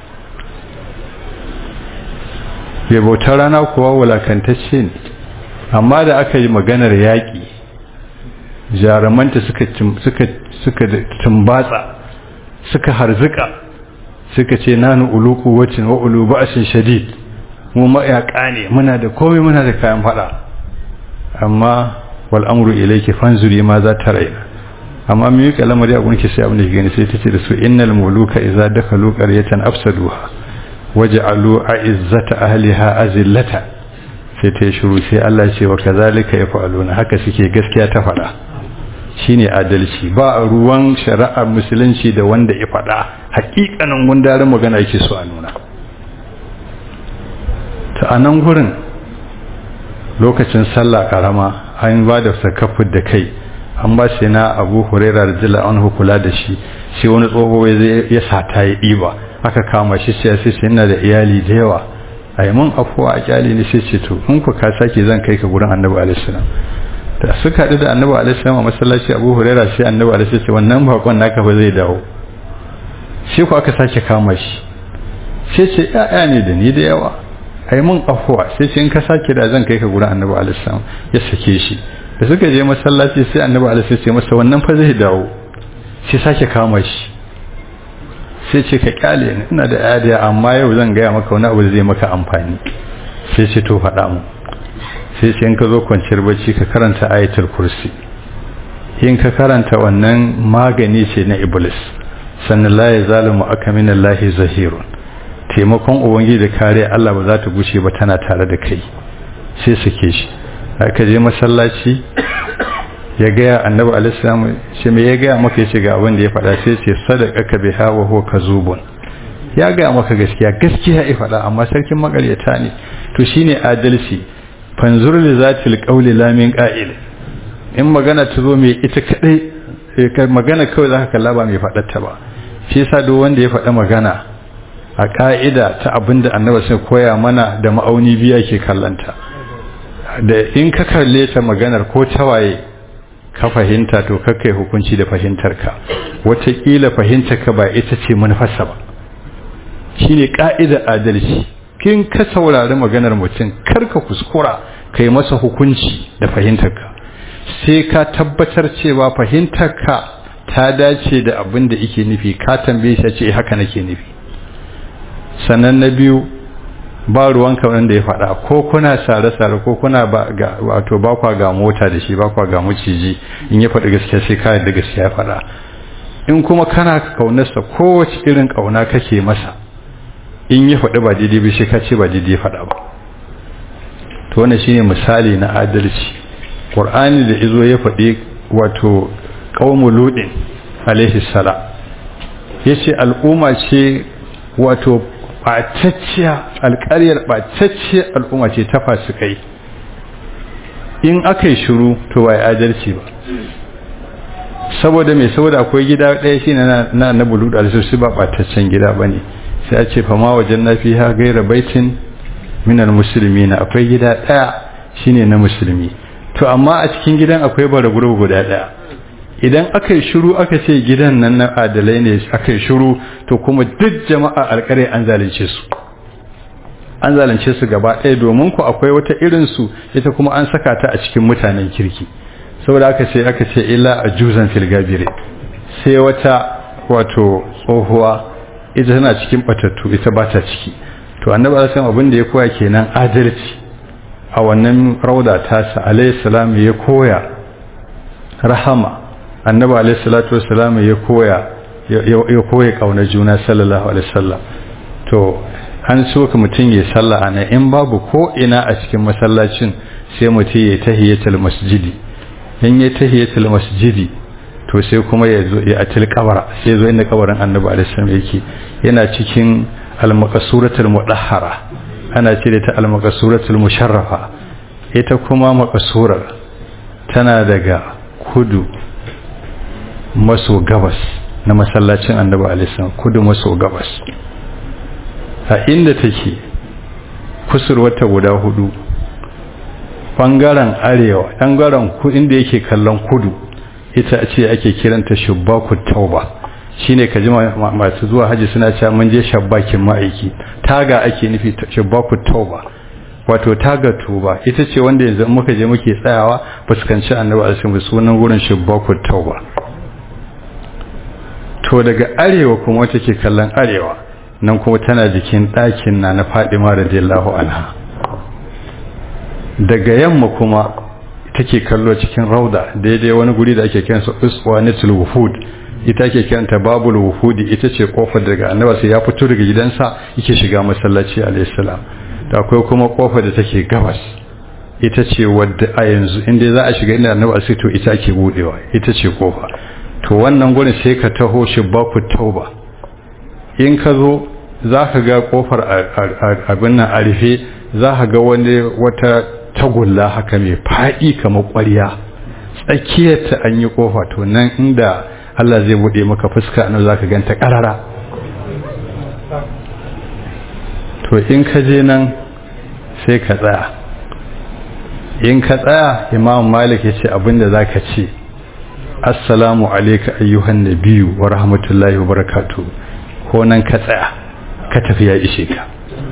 bai bautar rana kuwa wulakantacce ne amma da aka yi maganar yaƙi jarumanta suka tumbatsa suka harzuka suka ce nanu ulu kuwacin wa ulu ba'ashin shadid mu mayaƙa ne muna da komai muna da kayan fada amma wal amru ilayki fanzuri ma za ta raina amma mu yi kalamar ya gunki sai abin da gani sai tace da su innal muluka idza dakalu qaryatan afsaduha waj'alu a'izzata ahliha azillata sai ta shiru sai Allah ya ce wa kazalika yaf'aluna haka suke gaskiya ta fada shine adalci ba ruwan shari'ar musulunci da wanda ya fada hakikanin gundarin magana yake so a nuna ta anan gurin lokacin sallah karama an ba da sakafin da kai an ba shi na abu huraira da jila an hukula da shi sai wani tsoho ya sata ya ɗiba aka kama shi sai sai sai yana da iyali da yawa a yi mun afuwa a kyali ne sai ce to in ku ka sake zan kai ka gurin annabi alaihissalam da suka haɗu da annabi alaihissalam a masallaci abu huraira sai annabi alaihissalam ce wannan bakon naka ba zai dawo sai ku aka sake kama shi sai ce ya'ya ne da ni da yawa a yi mun afuwa sai ce in ka sake da zan kai ka gurin annabi alaihissalam ya sake shi da suka je masallaci sai annabi alaihissalam ce masa wannan fa zai dawo sai sake kama shi sai ce ka kyale ni ina da yadiya amma yau zan gaya maka wani abu da zai maka amfani sai ce to faɗa mu sai ce in ka zo kwanciyar bacci ka karanta ayatul kursi in ka karanta wannan magani ce na iblis sannan la ya zalimu aka min Allah zahirun taimakon ubangiji da kare Allah ba za ta gushe ba tana tare da kai sai sake shi aka je masallaci ya gaya annabi alaihissalam shi me ya gaya maka yace ga abin da ya faɗa sai ce sadaqaka biha wa huwa kazubun ya gaya maka gaskiya gaskiya ya faɗa amma sarkin makaryata ne to shine adalci fanzur li zatil qawli la min qa'il in magana ta zo mai ita kadai magana kawai zaka kalla ba mai faɗar ta ba shi yasa duk wanda ya faɗa magana a ka'ida ta abinda annabi sai koya mana da ma'auni biya ke kallanta da in ka kalle ta maganar ko tawaye ka fahimta to kakai hukunci da fahimtarka wataƙila fahimtarka ba ita ce manufarsa ba shine ƙa'ida adalci kin ka saurari maganar mutum karka kuskura ka yi masa hukunci da fahimtarka sai ka tabbatar cewa fahimtarka ta dace da abin da ike nufi ka tambaye shi ce haka nake nufi sannan na biyu ba ruwanka wanda ya faɗa ko kuna sare-sare ko kuna wato ba kwa ga mota da shi ba kwa ga maciji in ya faɗi gaskiya sai ka yadda gaskiya ya faɗa in kuma kana kaunarsa kowace irin kauna kake masa in ya faɗi ba daidai ba sai ka ce ba daidai ya faɗa ba to wannan shine misali na adalci qur'ani da izo ya faɗi wato qaumul ludin alaihi salam yace al'umma ce wato ɓatacciya alƙaryar ɓatacciya al'umma ce ta fasikai in aka yi shiru to ba adalci ba saboda mai saboda akwai gida ɗaya shi na na na bulu da su ba ɓataccen gida ba ne sai a ce fama wajen na fi ha gaira baitin minal musulmi na akwai gida ɗaya shine na musulmi to amma a cikin gidan akwai bara gurbu guda ɗaya idan aka yi shiru aka ce gidan nan na adalai ne aka yi shiru to kuma duk jama'a alƙare an zalunce su an zalunce su gaba ɗaya domin ku akwai wata irinsu ita kuma an saka ta a cikin mutanen kirki saboda aka ce aka ce illa a juzan filgabire sai wata wato tsohuwa ita tana cikin batattu ita ba ta ciki to annabi alaihi abin da ya koya kenan adalci a wannan rauda tasa alaihi salam ya koya rahama annabi alaihi salatu wassalam ya koya ya koya kauna juna sallallahu alaihi wasallam to an so ka mutum ya sallah ana in babu ko ina a cikin masallacin sai mutum ya tahiyatul masjidi in ya tahiyatul masjidi to sai kuma ya zo ya atil kabara sai zo inda kabarin annabi alaihi salam yake yana cikin al-maqsuratul mudahhara ana ce da ta al-maqsuratul musharrafa ita kuma maqsurar tana daga kudu maso gabas na masallacin annabi alaihi kudu maso gabas a inda take kusurwata guda hudu bangaren arewa bangaren inda yake kallon kudu ita ce ake kiranta shubbaku tauba shine ka ji masu zuwa haji suna cewa mun je shabbakin ma'aiki taga ake nufi shubbaku tauba wato taga tuba ita ce wanda yanzu muka je muke tsayawa fuskanci annabi alaihi sunan wurin shubbaku tauba to daga arewa kuma take kallon arewa nan kuma tana jikin ɗakin na na fadima radiyallahu anha daga yamma kuma take kallo cikin rauda daidai wani guri da ake kiransa uswanatul wuhud ita ake kiranta babul wuhudi ita ce kofar daga annabi sai ya fito daga gidansa yake shiga masallaci alayhi salam da akwai kuma kofar da take gabas ita ce wadda a yanzu inda za a shiga inda annabi sai to ita ake budewa ita ce kofa to wannan gurin sai ka taho shi baku tauba in ka zo za ka ga kofar abin nan a rufe za ka ga wani wata tagulla haka mai faɗi kamar ƙwarya tsakiyarta an yi kofa to nan inda Allah zai buɗe maka fuska nan za ka ganta ƙarara to in ka je nan sai ka tsaya in ka tsaya imam malik ya ce abinda za ka ce assalamu alaika ayyuhan nabiyu wa rahmatullahi wa barakatuh ko nan ka tsaya ka tafi ya ishe ka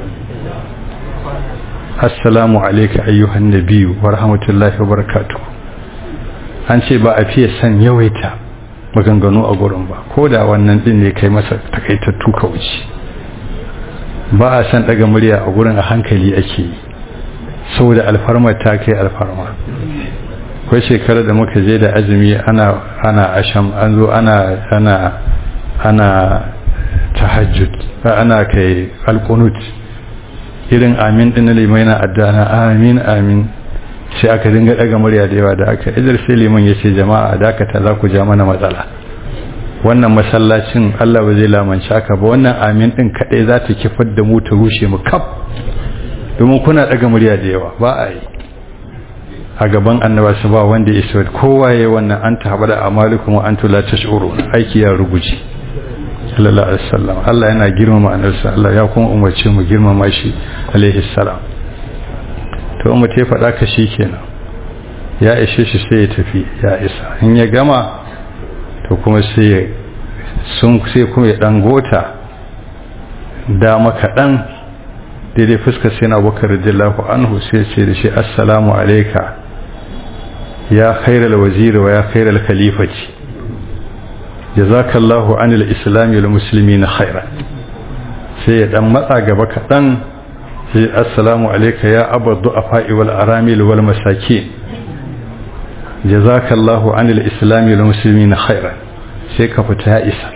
assalamu alaika ayyuhan nabiyu wa rahmatullahi wa barakatuh an ce ba a fiye san yawaita maganganu a gurin ba ko da wannan din ne kai masa takaitattu ka wuce ba a san daga murya a gurin a hankali ake yi saboda alfarma ta kai alfarma kai shekarar da muka je da azumi ana ana asham an zo ana ana ana tahajjud ana kai alqunut irin amin din limai na addana amin amin sai aka dinga daga murya da yawa da aka idar sai liman ya ce jama'a dakata za ku ja mana matsala wannan masallacin Allah ba zai lamanci aka ba wannan amin din kadai za ta kifar da mu ta rushe mu kaf domin kuna daga murya da yawa ba a yi a gaban annaba su ba wanda ya isa kowa ya wannan an ta haɓa da amalikum wa antu la tash'uru aiki ya ruguji sallallahu alaihi wasallam Allah yana girmama annabsa Allah ya kuma umarce mu girmama shi alaihi salam to mu te faɗa ka shi kenan ya ishe shi sai ya tafi ya isa in ya gama to kuma sai ya sun sai kuma ya dan gota dama kaɗan daidai fuskar sai na bakar radiyallahu anhu sai ce da shi assalamu alaika ya khairal waziri wa ya khairal khalifati jazakallahu anil islami wal muslimin khairan sai ya dan matsa gaba kaɗan sai assalamu alaika ya abadu afa'i wal aramil wal masakin jazakallahu anil islami wal muslimin khairan sai ka fita ya isa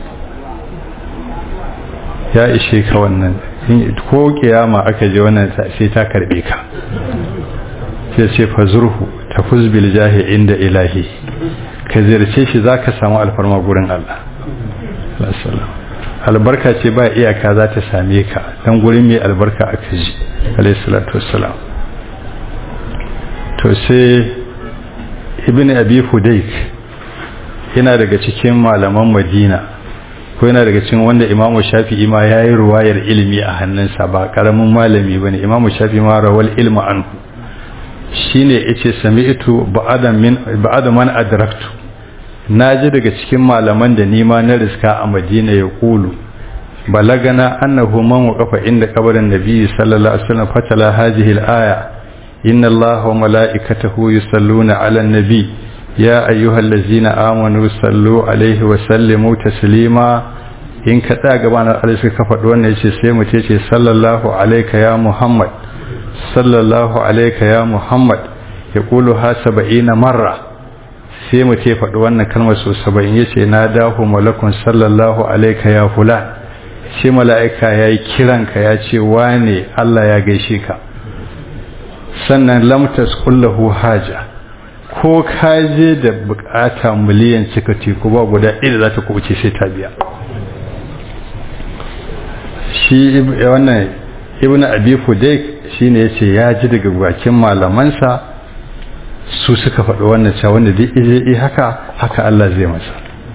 ya ishe ka wannan ko kiyama aka je wannan sai ta karbe ka sai sai fazurhu tafuz bil jahi inda ilahi ka ziyarce shi zaka samu alfarma gurin Allah albarka ce ba iyaka za ta same ka dan gurin mai albarka aka ji alayhi salatu wassalam to sai ibn abi fudayk yana daga cikin malaman madina ko yana daga cikin wanda imamu shafi'i ma ya yi ruwayar ilimi a hannunsa ba karamin malami ba ne imamu shafi'i ma rawal ilma anhu shi ne ya ce sami'tu ba'ada man adraktu na ji daga cikin malaman da nima na riska a madina ya kulu balagana annahu man waqafa inda kabarin nabi sallallahu alaihi wasallam fatala hadhihi al-aya inna allaha wa mala'ikatahu yusalluna 'alan nabi يا أيها الذين آمنوا صلوا عليه وسلموا تسليما in ka tsaya gabanin Allah suka faɗi wannan yace sai mu ce sallallahu alayka ya Muhammad sallallahu alayka ya Muhammad ya kulu ha 70 marra sai mu ce faɗi wannan kalmar so 70 yace na dahu malakun sallallahu alayka ya fulan shi mala'ika yayi kiranka ya ce wane Allah ya gaishe ka sannan lam tasqullahu haja ko ka je da bukata miliyan cika teku ba guda ɗaya za ta kubuce sai ta biya shi wannan ibn abi fudayk shine yace ya ji daga bakin malamansa su suka faɗi wannan cewa wanda duk ije haka haka Allah zai masa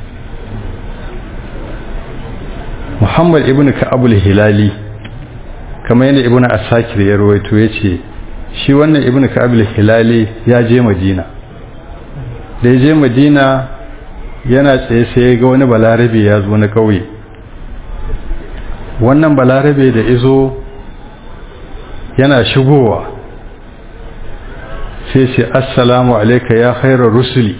Muhammad ibn Ka'ab al-Hilali kamar yadda ibn Asakir ya rawaito yace shi wannan ibn Ka'ab al-Hilali ya je Madina da ya je madina yana tsaye sai ga wani balarabe ya zo na ƙauye wannan balarabe da izo yana shigowa sai ce assalamu alaika ya khairar rusuli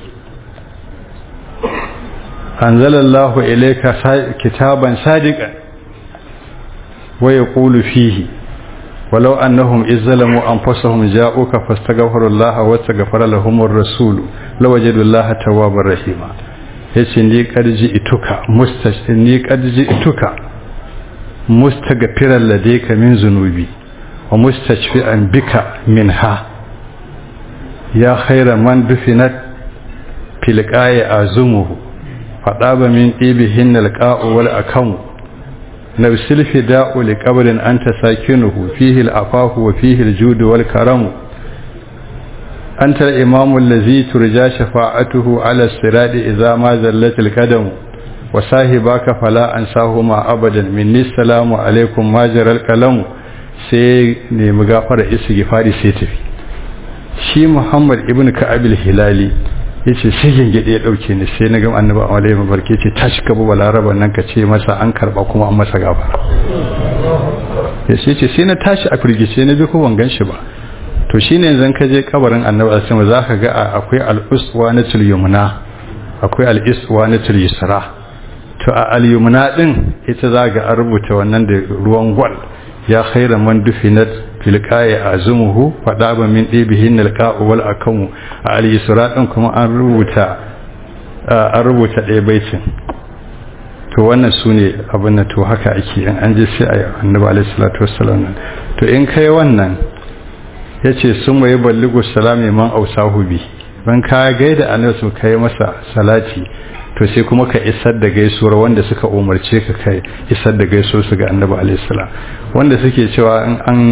anzalallahu ilaika kitaban sadiqan wa yaqulu fihi ولو أنهم إذ ظلموا أنفسهم جاءوك فاستغفروا الله واستغفر لهم الرسول لوجدوا الله توابا رحيما yace ni karji ituka mustash ni karji ituka mustaghfiran ladayka min zunubi wa mustashfi'an bika minha ya khayra man dufinat fil qa'i azumuhu fadaba min ibihin alqa'u wal akamu نفس الفداء لقبر أنت ساكنه فيه العفاف وفيه الجود والكرم أنت الإمام الذي ترجى شفاعته على الصراط إذا ما زلت القدم وصاحبك فلا أنساهما أبدا مني السلام عليكم ما جرى القلم sai ne magafara istighfari sai tafi shi Muhammad ibn Ka'ab al-Hilali yace sai gengede ya dauke ni sai na ga annabi alaihi mabarke ce tashi ka bu balaraba nan ka ce masa an karba kuma an masa gafara yace ce sai na tashi a firgice na bi ko ban ganshi ba to shine yanzu ka je kabarin annabi alaihi zaka ga akwai al-uswa na yumna akwai al-iswa na yusra to a al-yumna din ita zaga an rubuta wannan da ruwan gwal ya khairan man dufinat filqa'i azumuhu fadaba min dibihin alqa'u wal akamu a al-yusra din kuma an rubuta an rubuta ɗaya baitin to wannan sune abin da to haka ake in an ji sai ayi annabi alaihi salatu wassalam to in kai wannan yace sun mai balligu salami man ausahu bi ban ka gaida annabi su kai masa salati to sai kuma ka isar da gaisuwar wanda suka umarce ka kai isar da gaisuwar su ga annabi alaihi salam wanda suke cewa in an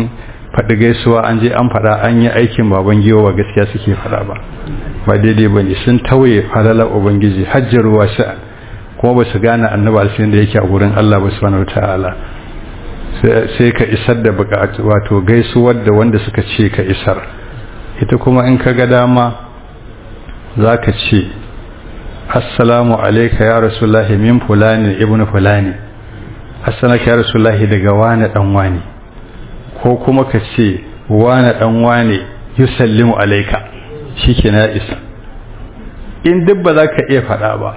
faɗi gaisuwa an je an faɗa an yi aikin baban giwa ba gaskiya suke faɗa ba ba daidai ba ne sun tauye falalar ubangiji hajjaruwa sha'an kuma ba su gane annabi alfin da yake a gurin Allah ba subhanahu ta'ala sai ka isar da bukatu wato gaisuwar da wanda suka ce ka isar ita kuma in ka ga dama za ka ce assalamu alaika ya rasulullahi min fulani ibnu fulani assalamu ya rasulullahi daga wani dan wani ko kuma ka ce wani dan wani yusallimu alaika shike na isa in duk ba za ka iya faɗa ba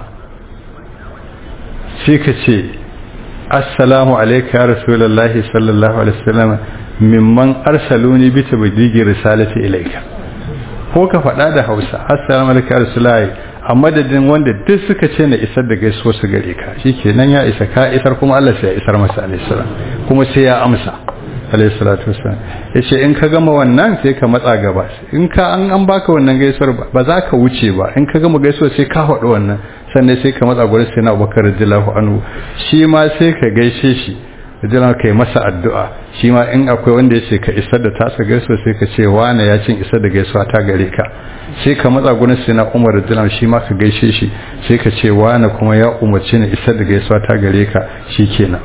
sai ka ce assalamu alaika ya rasulullahi sallallahu alaihi wasallam mimman arsaluni bi tabdigi risalati ilaika ko ka faɗa da Hausa assalamu alaika ya rasulullahi a madadin wanda duk suka ce na isar da gaisuwa su gare ka shikenan ya isa ka isar kuma Allah sai ya isar masa alaihi salam kuma sai ya amsa alaihi salatu wasallam yace in ka gama wannan sai ka matsa gaba in ka an an baka wannan gaisuwar ba za ka wuce ba in ka gama gaisuwar sai ka faɗi wannan sannan sai ka matsa gurin sai na Abubakar radiyallahu anhu shi ma sai ka gaishe shi radiyallahu kai masa addu'a shi ma in akwai wanda yace ka isar da tasa gaisuwa sai ka ce wane ya cin isar da gaisuwa ta gare ka sai ka matsa gurin sai na Umar radiyallahu shi ma ka gaishe shi sai ka ce wane kuma ya umarci ni isar da gaisuwa ta gare ka shikenan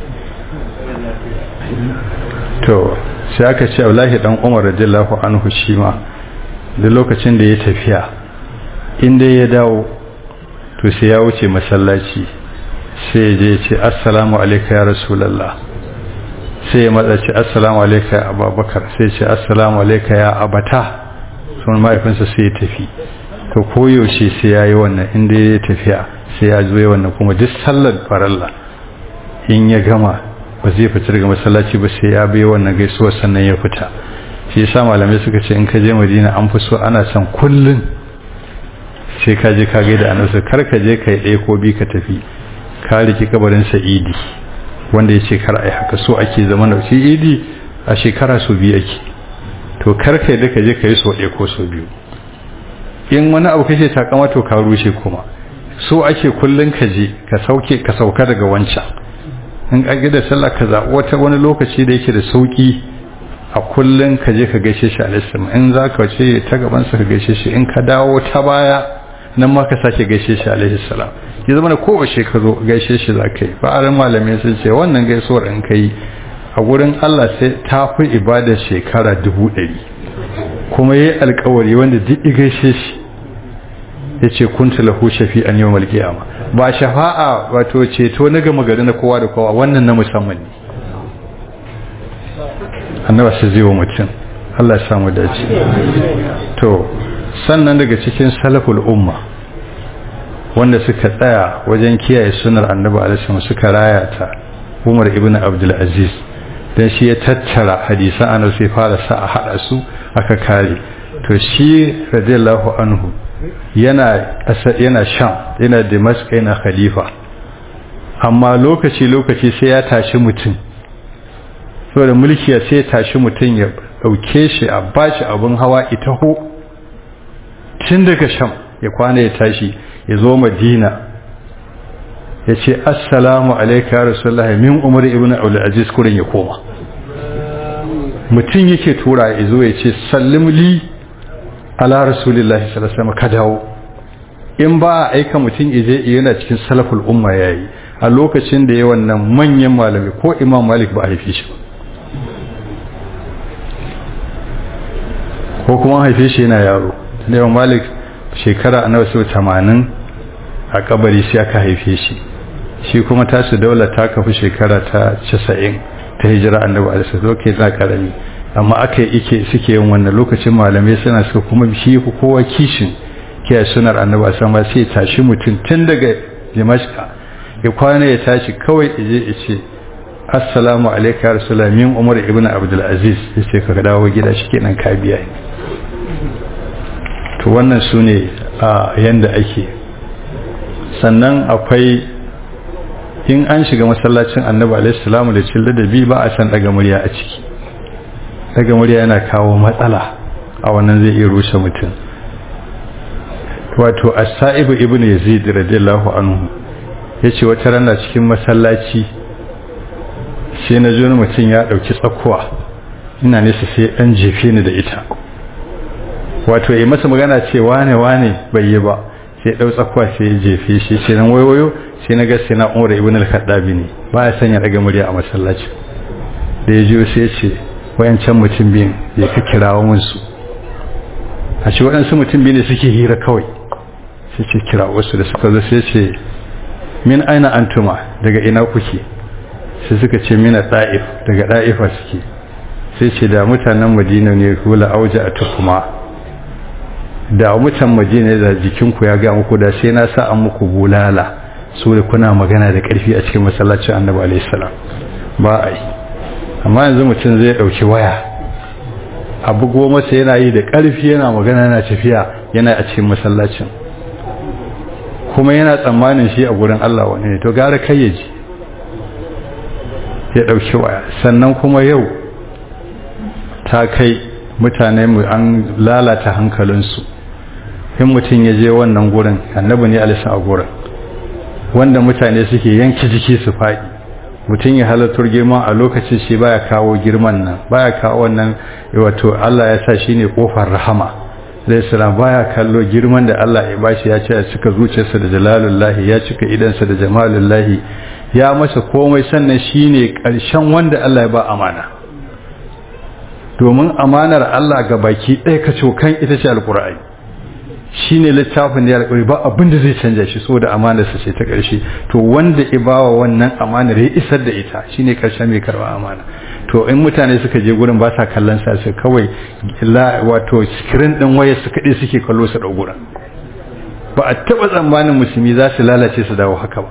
to sai aka ce Abdullahi dan Umar radiyallahu anhu shi ma da lokacin da ya tafiya inda ya dawo to sai ya wuce masallaci sai je ya ce assalamu alayka ya rasulullah sai ya matsa ce assalamu alayka ya abubakar sai ce assalamu alayka ya abata sun mahaifinsa sai ya tafi to koyaushe sai ya yi wannan inda ya tafiya sai ya zo wannan kuma duk sallar faralla in ya gama ba zai fita daga masallaci ba sai ya bai wannan gaisuwar sannan ya fita shi yasa malamai suka ce in ka je madina an fi so ana son kullun sai ka je ka gaida annabi kar ka je kai ɗaya ko bi ka tafi ka riki kabarin sa idi wanda ya ce kar ai haka so ake zama na shi idi a shekara so biyu ake to kar kai da ka je ka yi so ɗaya ko so biyu in wani abu kake takama to ka rushe kuma so ake kullun ka je ka sauke ka sauka daga wancan in ka da sallah ka zaɓi wata wani lokaci da yake da sauki a kullun ka je ka gaishe shi alaihi in za ka ce ta gaban sa ka gaishe shi in ka dawo ta baya nan ma ka sake gaishe shi alaihi salam ya zama da kowace ka zo gaishe shi za ka yi fa'arin malamai sun ce wannan gaisuwar in ka yi a gurin Allah sai ta fi ibadar shekara dubu ɗari kuma yi alkawari wanda duk gaishe shi ya ce kunta lahu shafi'an yau malkiyama ba shafa'a wato ceto na gama gari na kowa da kowa wannan na musamman ne annaba su zai wa mutum Allah ya samu dace to sannan daga cikin salaful umma wanda suka tsaya wajen kiyaye sunar annabi alaihi suka raya ta Umar ibn Abdul Aziz dan shi ya tattara hadisan annabi sai fara sa a hada su aka kare to shi radiyallahu anhu yana yana sham yana Damascus yana khalifa amma lokaci lokaci sai ya tashi mutum saboda mulki ya sai ya tashi mutum ya dauke shi a bashi abun hawa itaho tun daga sham ya kwana ya tashi ya zo madina ya ce assalamu alaika ya rasulullah min umar ibn aziz kurin ya koma mutum yake tura ya zo ya ce sallim li ala rasulillahi sallallahu alaihi ka dawo in ba a aika mutum ije yana cikin salaful umma yayi a lokacin da ya wannan manyan malami ko imam malik ba a haife shi ko kuma haife shi yana yaro da imam malik shekara nawa so 80 a kabari sai aka haife shi shi kuma tasu daula ta kafi shekara ta 90 ta hijira annabi alaihi salatu na karami amma aka ike suke yin wannan lokacin malamai suna suka kuma shi kowa kishin kiyaye sunar annabi alaihi salatu sai tashi mutum tun daga dimashka ya kwana ya tashi kawai ije ya ce assalamu alaika ya rasulullah min umar ibn abdul aziz ya ce ka dawo gida shi kenan ka biya to wannan su ne a yanda ake sannan akwai in an shiga masallacin annabi alaihi salamu da cin ladabi ba a san daga murya a ciki daga murya yana kawo matsala a wannan zai iya rushe mutum wato as-sa'ib ibn yazid radiyallahu anhu yace wata rana cikin masallaci sai na ji mutum ya dauki tsakuwa ina nesa sai ɗan jefe ni da ita wato yi masa magana ce wane wane bai yi ba sai ɗau tsakuwa sai ya jefe shi ce nan wayoyo sai na ga sai na umar ibn al-khattabi ne ba ya sanya daga murya a masallaci da ya jiyo sai ya ce wayancan mutum biyun ya ka kirawo mun su a ce waɗansu mutum biyu ne suke hira kawai sai ce kira wasu da suka zo sai ce min aina antuma daga ina kuke sai suka ce mina da'if daga da'ifa suke sai ce da mutanen madina ne hula auja a tukuma da mutan madina da jikinku ya ga muku da sai na sa an muku bulala su da kuna magana da karfi a cikin masallacin annabi alaihi salam ba a yi amma yanzu mutum zai dauki waya abu goma sai yana yi da karfi yana magana yana tafiya yana a cikin masallacin kuma yana tsammanin shi a gurin Allah wani ne to gara kai ya ji ya ɗauki waya sannan kuma yau ta kai mutane mu an lalata hankalinsu in mutum ya je wannan gurin annabi ne alisa a gurin wanda mutane suke yanki jiki su faɗi mutum ya halartar girma a lokacin shi baya kawo girman nan baya kawo wannan wato Allah ya sa shine kofar rahama zai sira baya kallo girman da Allah ya bashi ya ce ya cika zuciyarsa da jalalullahi ya cika idansa da jamalullahi ya masa komai sannan shine karshen wanda Allah ya ba amana domin amanar Allah ga baki ɗaya ka cokan ita ce alƙur'ani shine littafin da ya alƙuri ba abin da zai canja shi saboda amanarsa ce ta ƙarshe to wanda ya bawa wannan amanar ya isar da ita shine ƙarshen mai karɓa amana to in mutane suka je gurin ba sa kallon sa sai kawai wato screen din wayar su kaɗai suke kallo su ɗau gurin ba a taɓa tsammanin musulmi za su lalace su dawo haka ba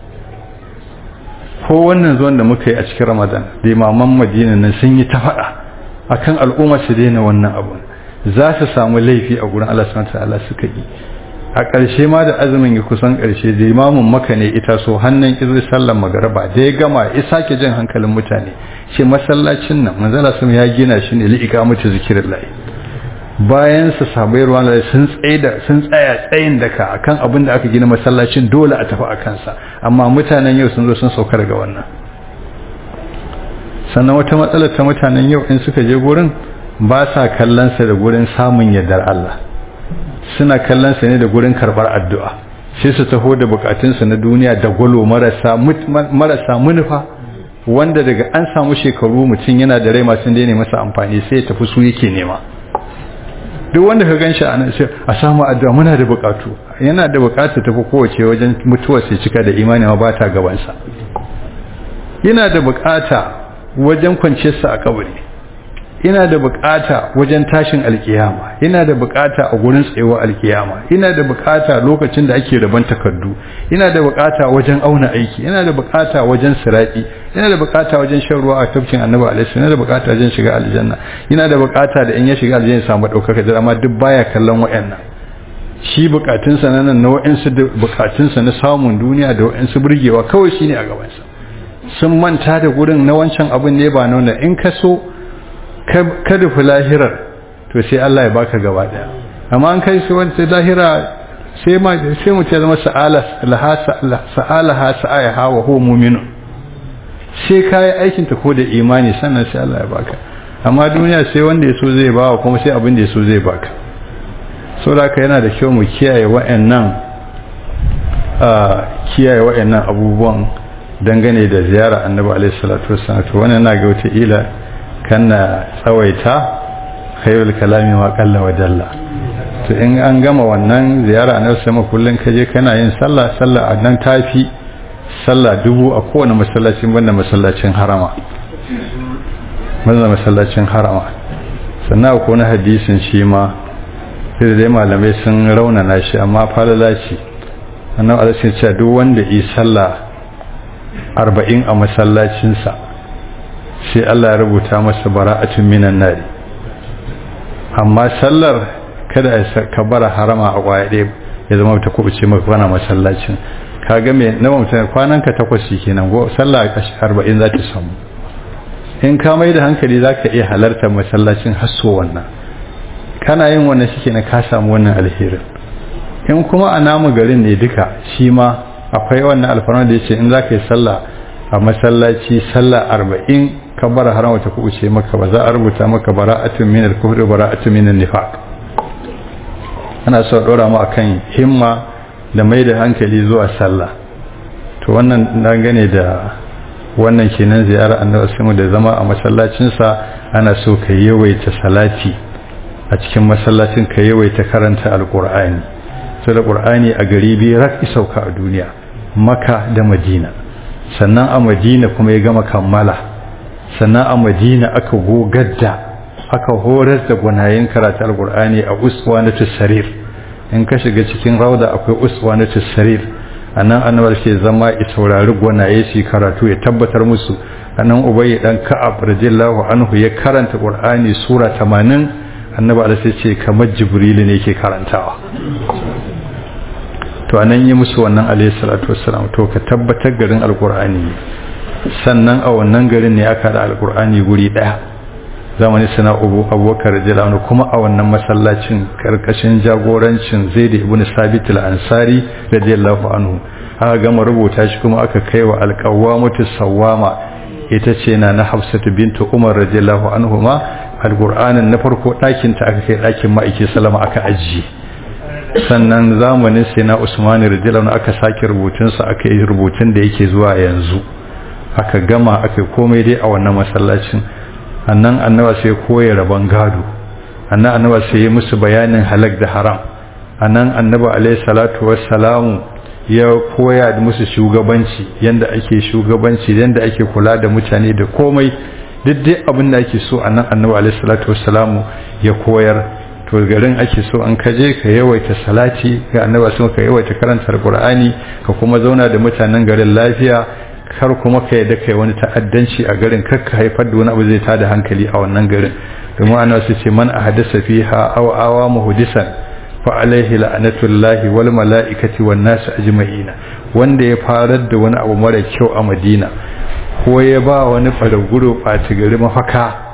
ko wannan zuwan da muka yi a cikin ramadan da imaman madina nan sun yi ta faɗa akan al'umma su daina wannan abun za su samu laifi a gurin Allah subhanahu ta'ala suka yi a ƙarshe ma da azumin ya kusan ƙarshe da imamun maka ne ita so hannun izu sallar magaraba da ya gama ya sake jin hankalin mutane ce masallacin nan manzala sun ya gina shi ne li'ika mutu zikirin layi bayan su sabai ruwan layi sun tsaya sun tsaya tsayin daka akan abin da aka gina masallacin dole a tafi a kansa amma mutanen yau sun zo sun sauka daga wannan sannan wata matsalar ta mutanen yau in suka je gurin ba sa kallonsa da gurin samun yardar Allah suna kallonsa ne da gurin karbar addu'a sai su taho da bukatunsa na duniya da gwalo marasa marasa munufa wanda daga an samu shekaru mutum yana da rai masu daina masa amfani sai ya tafi su yake nema duk wanda ka ganshi a nan sai a samu addu'a muna da bukatu yana da bukatu tafi kowace wajen mutuwa sai cika da imani ma ba ta gabansa yana da bukata wajen kwanciyarsa a kabari ina da bukata wajen tashin alkiyama ina da bukata a gurin tsayuwa alkiyama ina da bukata lokacin da ake raban takardu ina da bukata wajen auna aiki ina da bukata wajen sirati ina da bukata wajen shan ruwa a tafkin annabi alaihi ina da bukata wajen shiga aljanna ina da bukata da in ya shiga aljanna ya samu daukaka da amma duk baya kallon wayannan shi bukatunsa na nan na wayansu bukatunsa na samun duniya da wayansu burgewa kawai shine a gabansa sun manta da gurin na wancan abin ne ba nuna in ka so ka rufe lahirar to sai Allah ya baka gaba daya amma an kai su wani lahira sai ma sai mu ce zama sa'ala laha sa'alaha sa'aha wa huwa mu'min sai kai aikin ta ko da imani sannan sai Allah ya baka amma duniya sai wanda yaso zai bawa kuma sai abin da yaso zai baka saboda yana da kyau mu kiyaye wa'annan a kiyaye wa'annan abubuwan dangane da ziyara annabi alaihi salatu wassalam to wannan na ga wata ila kana tsawaita khairul kalami ma qalla wa dalla to in an gama wannan ziyara na sama kullun kaje kana yin sallah sallah a nan tafi sallah dubu a kowane masallacin banda masallacin harama banda masallacin harama sannan akwai wani hadisin shi ma sai dai malamai sun raunana shi amma falala ce annabi alaihi ce duk wanda yi sallah arba'in a masallacinsa sai Allah ya rubuta masa bara'atun minan nari amma sallar kada a kabara harama a kwaya ɗaya ya zama ta kubuce maka kwana masallacin ka ga me na mutum kwanan ka takwas kenan go sallah arba'in za ta samu in ka mai da hankali za ka iya halartar masallacin hasso wannan kana yin wannan shi na ka samu wannan alherin in kuma a namu garin ne duka shi ma akwai wannan alfarma da ya ce in za ka yi sallah a masallaci sallah arba'in kabbara haram ta kubuce maka ba za a rubuta maka bara'atun min al-kufr bara'atun min an-nifaq ana so dora mu akan himma da mai da hankali zuwa sallah to wannan na gane da wannan kenan ziyarar annabi sallallahu da zama a masallacin sa ana so ka yawaita salati a cikin masallacin ka yawaita karanta alqur'ani sai da qur'ani a gari biyu rak isauka a duniya maka da madina sannan a madina kuma ya gama kammala sannan a madina aka gogar da aka horar da gwanayen karatu alkur'ani a uswa na sarir in ka shiga cikin rauda akwai uswa na sarir a nan annabar ke zama ya saurari gwanaye su karatu ya tabbatar musu a nan ubayi dan ka'ab radiyallahu anhu ya karanta qur'ani sura 80 annabi alaihi ce kamar jibrilu ne ke karantawa to anan yi musu wannan alayhi salatu wassalam to ka tabbatar garin alkur'ani sannan a wannan garin ne aka da alkur'ani guri daya zamani sana abu abubakar radiyallahu kuma a wannan masallacin karkashin jagorancin zaid ibn sabit al-ansari radiyallahu anhu aka gama rubuta shi kuma aka kai wa alqawamatu sawama ita ce na na hafsatu bintu umar radiyallahu anhu ma alqur'anin na farko dakin ta aka kai dakin ma'aiki sallama aka ajiye sannan zamanin sai na usmani radiyallahu aka sake rubutunsa aka yi rubutun da yake zuwa yanzu aka gama aka komai dai a wannan masallacin annan annaba sai koya rabon gado annan annaba sai yi musu bayanin halak da haram annan annaba alaihi salatu wassalamu ya koya musu shugabanci yanda ake shugabanci yanda ake kula da mutane da komai duk dai abin da ake so annan annaba alaihi salatu wassalamu ya koyar to garin ake so an kaje ka yawaita salati ga annaba sun ka yawaita karanta alqur'ani ka kuma zauna da mutanen garin lafiya kar kuma ka yadda kai wani ta'addanci a garin kar ka haifar da wani abu zai tada hankali a wannan garin domin ana su ce man ahdasa fiha aw awa muhdisan fa alaihi la'natullahi wal mala'ikati wan nas ajma'ina wanda ya farar da wani abu mara kyau a Madina ko ya ba wani faraguro ɓaci gari mafaka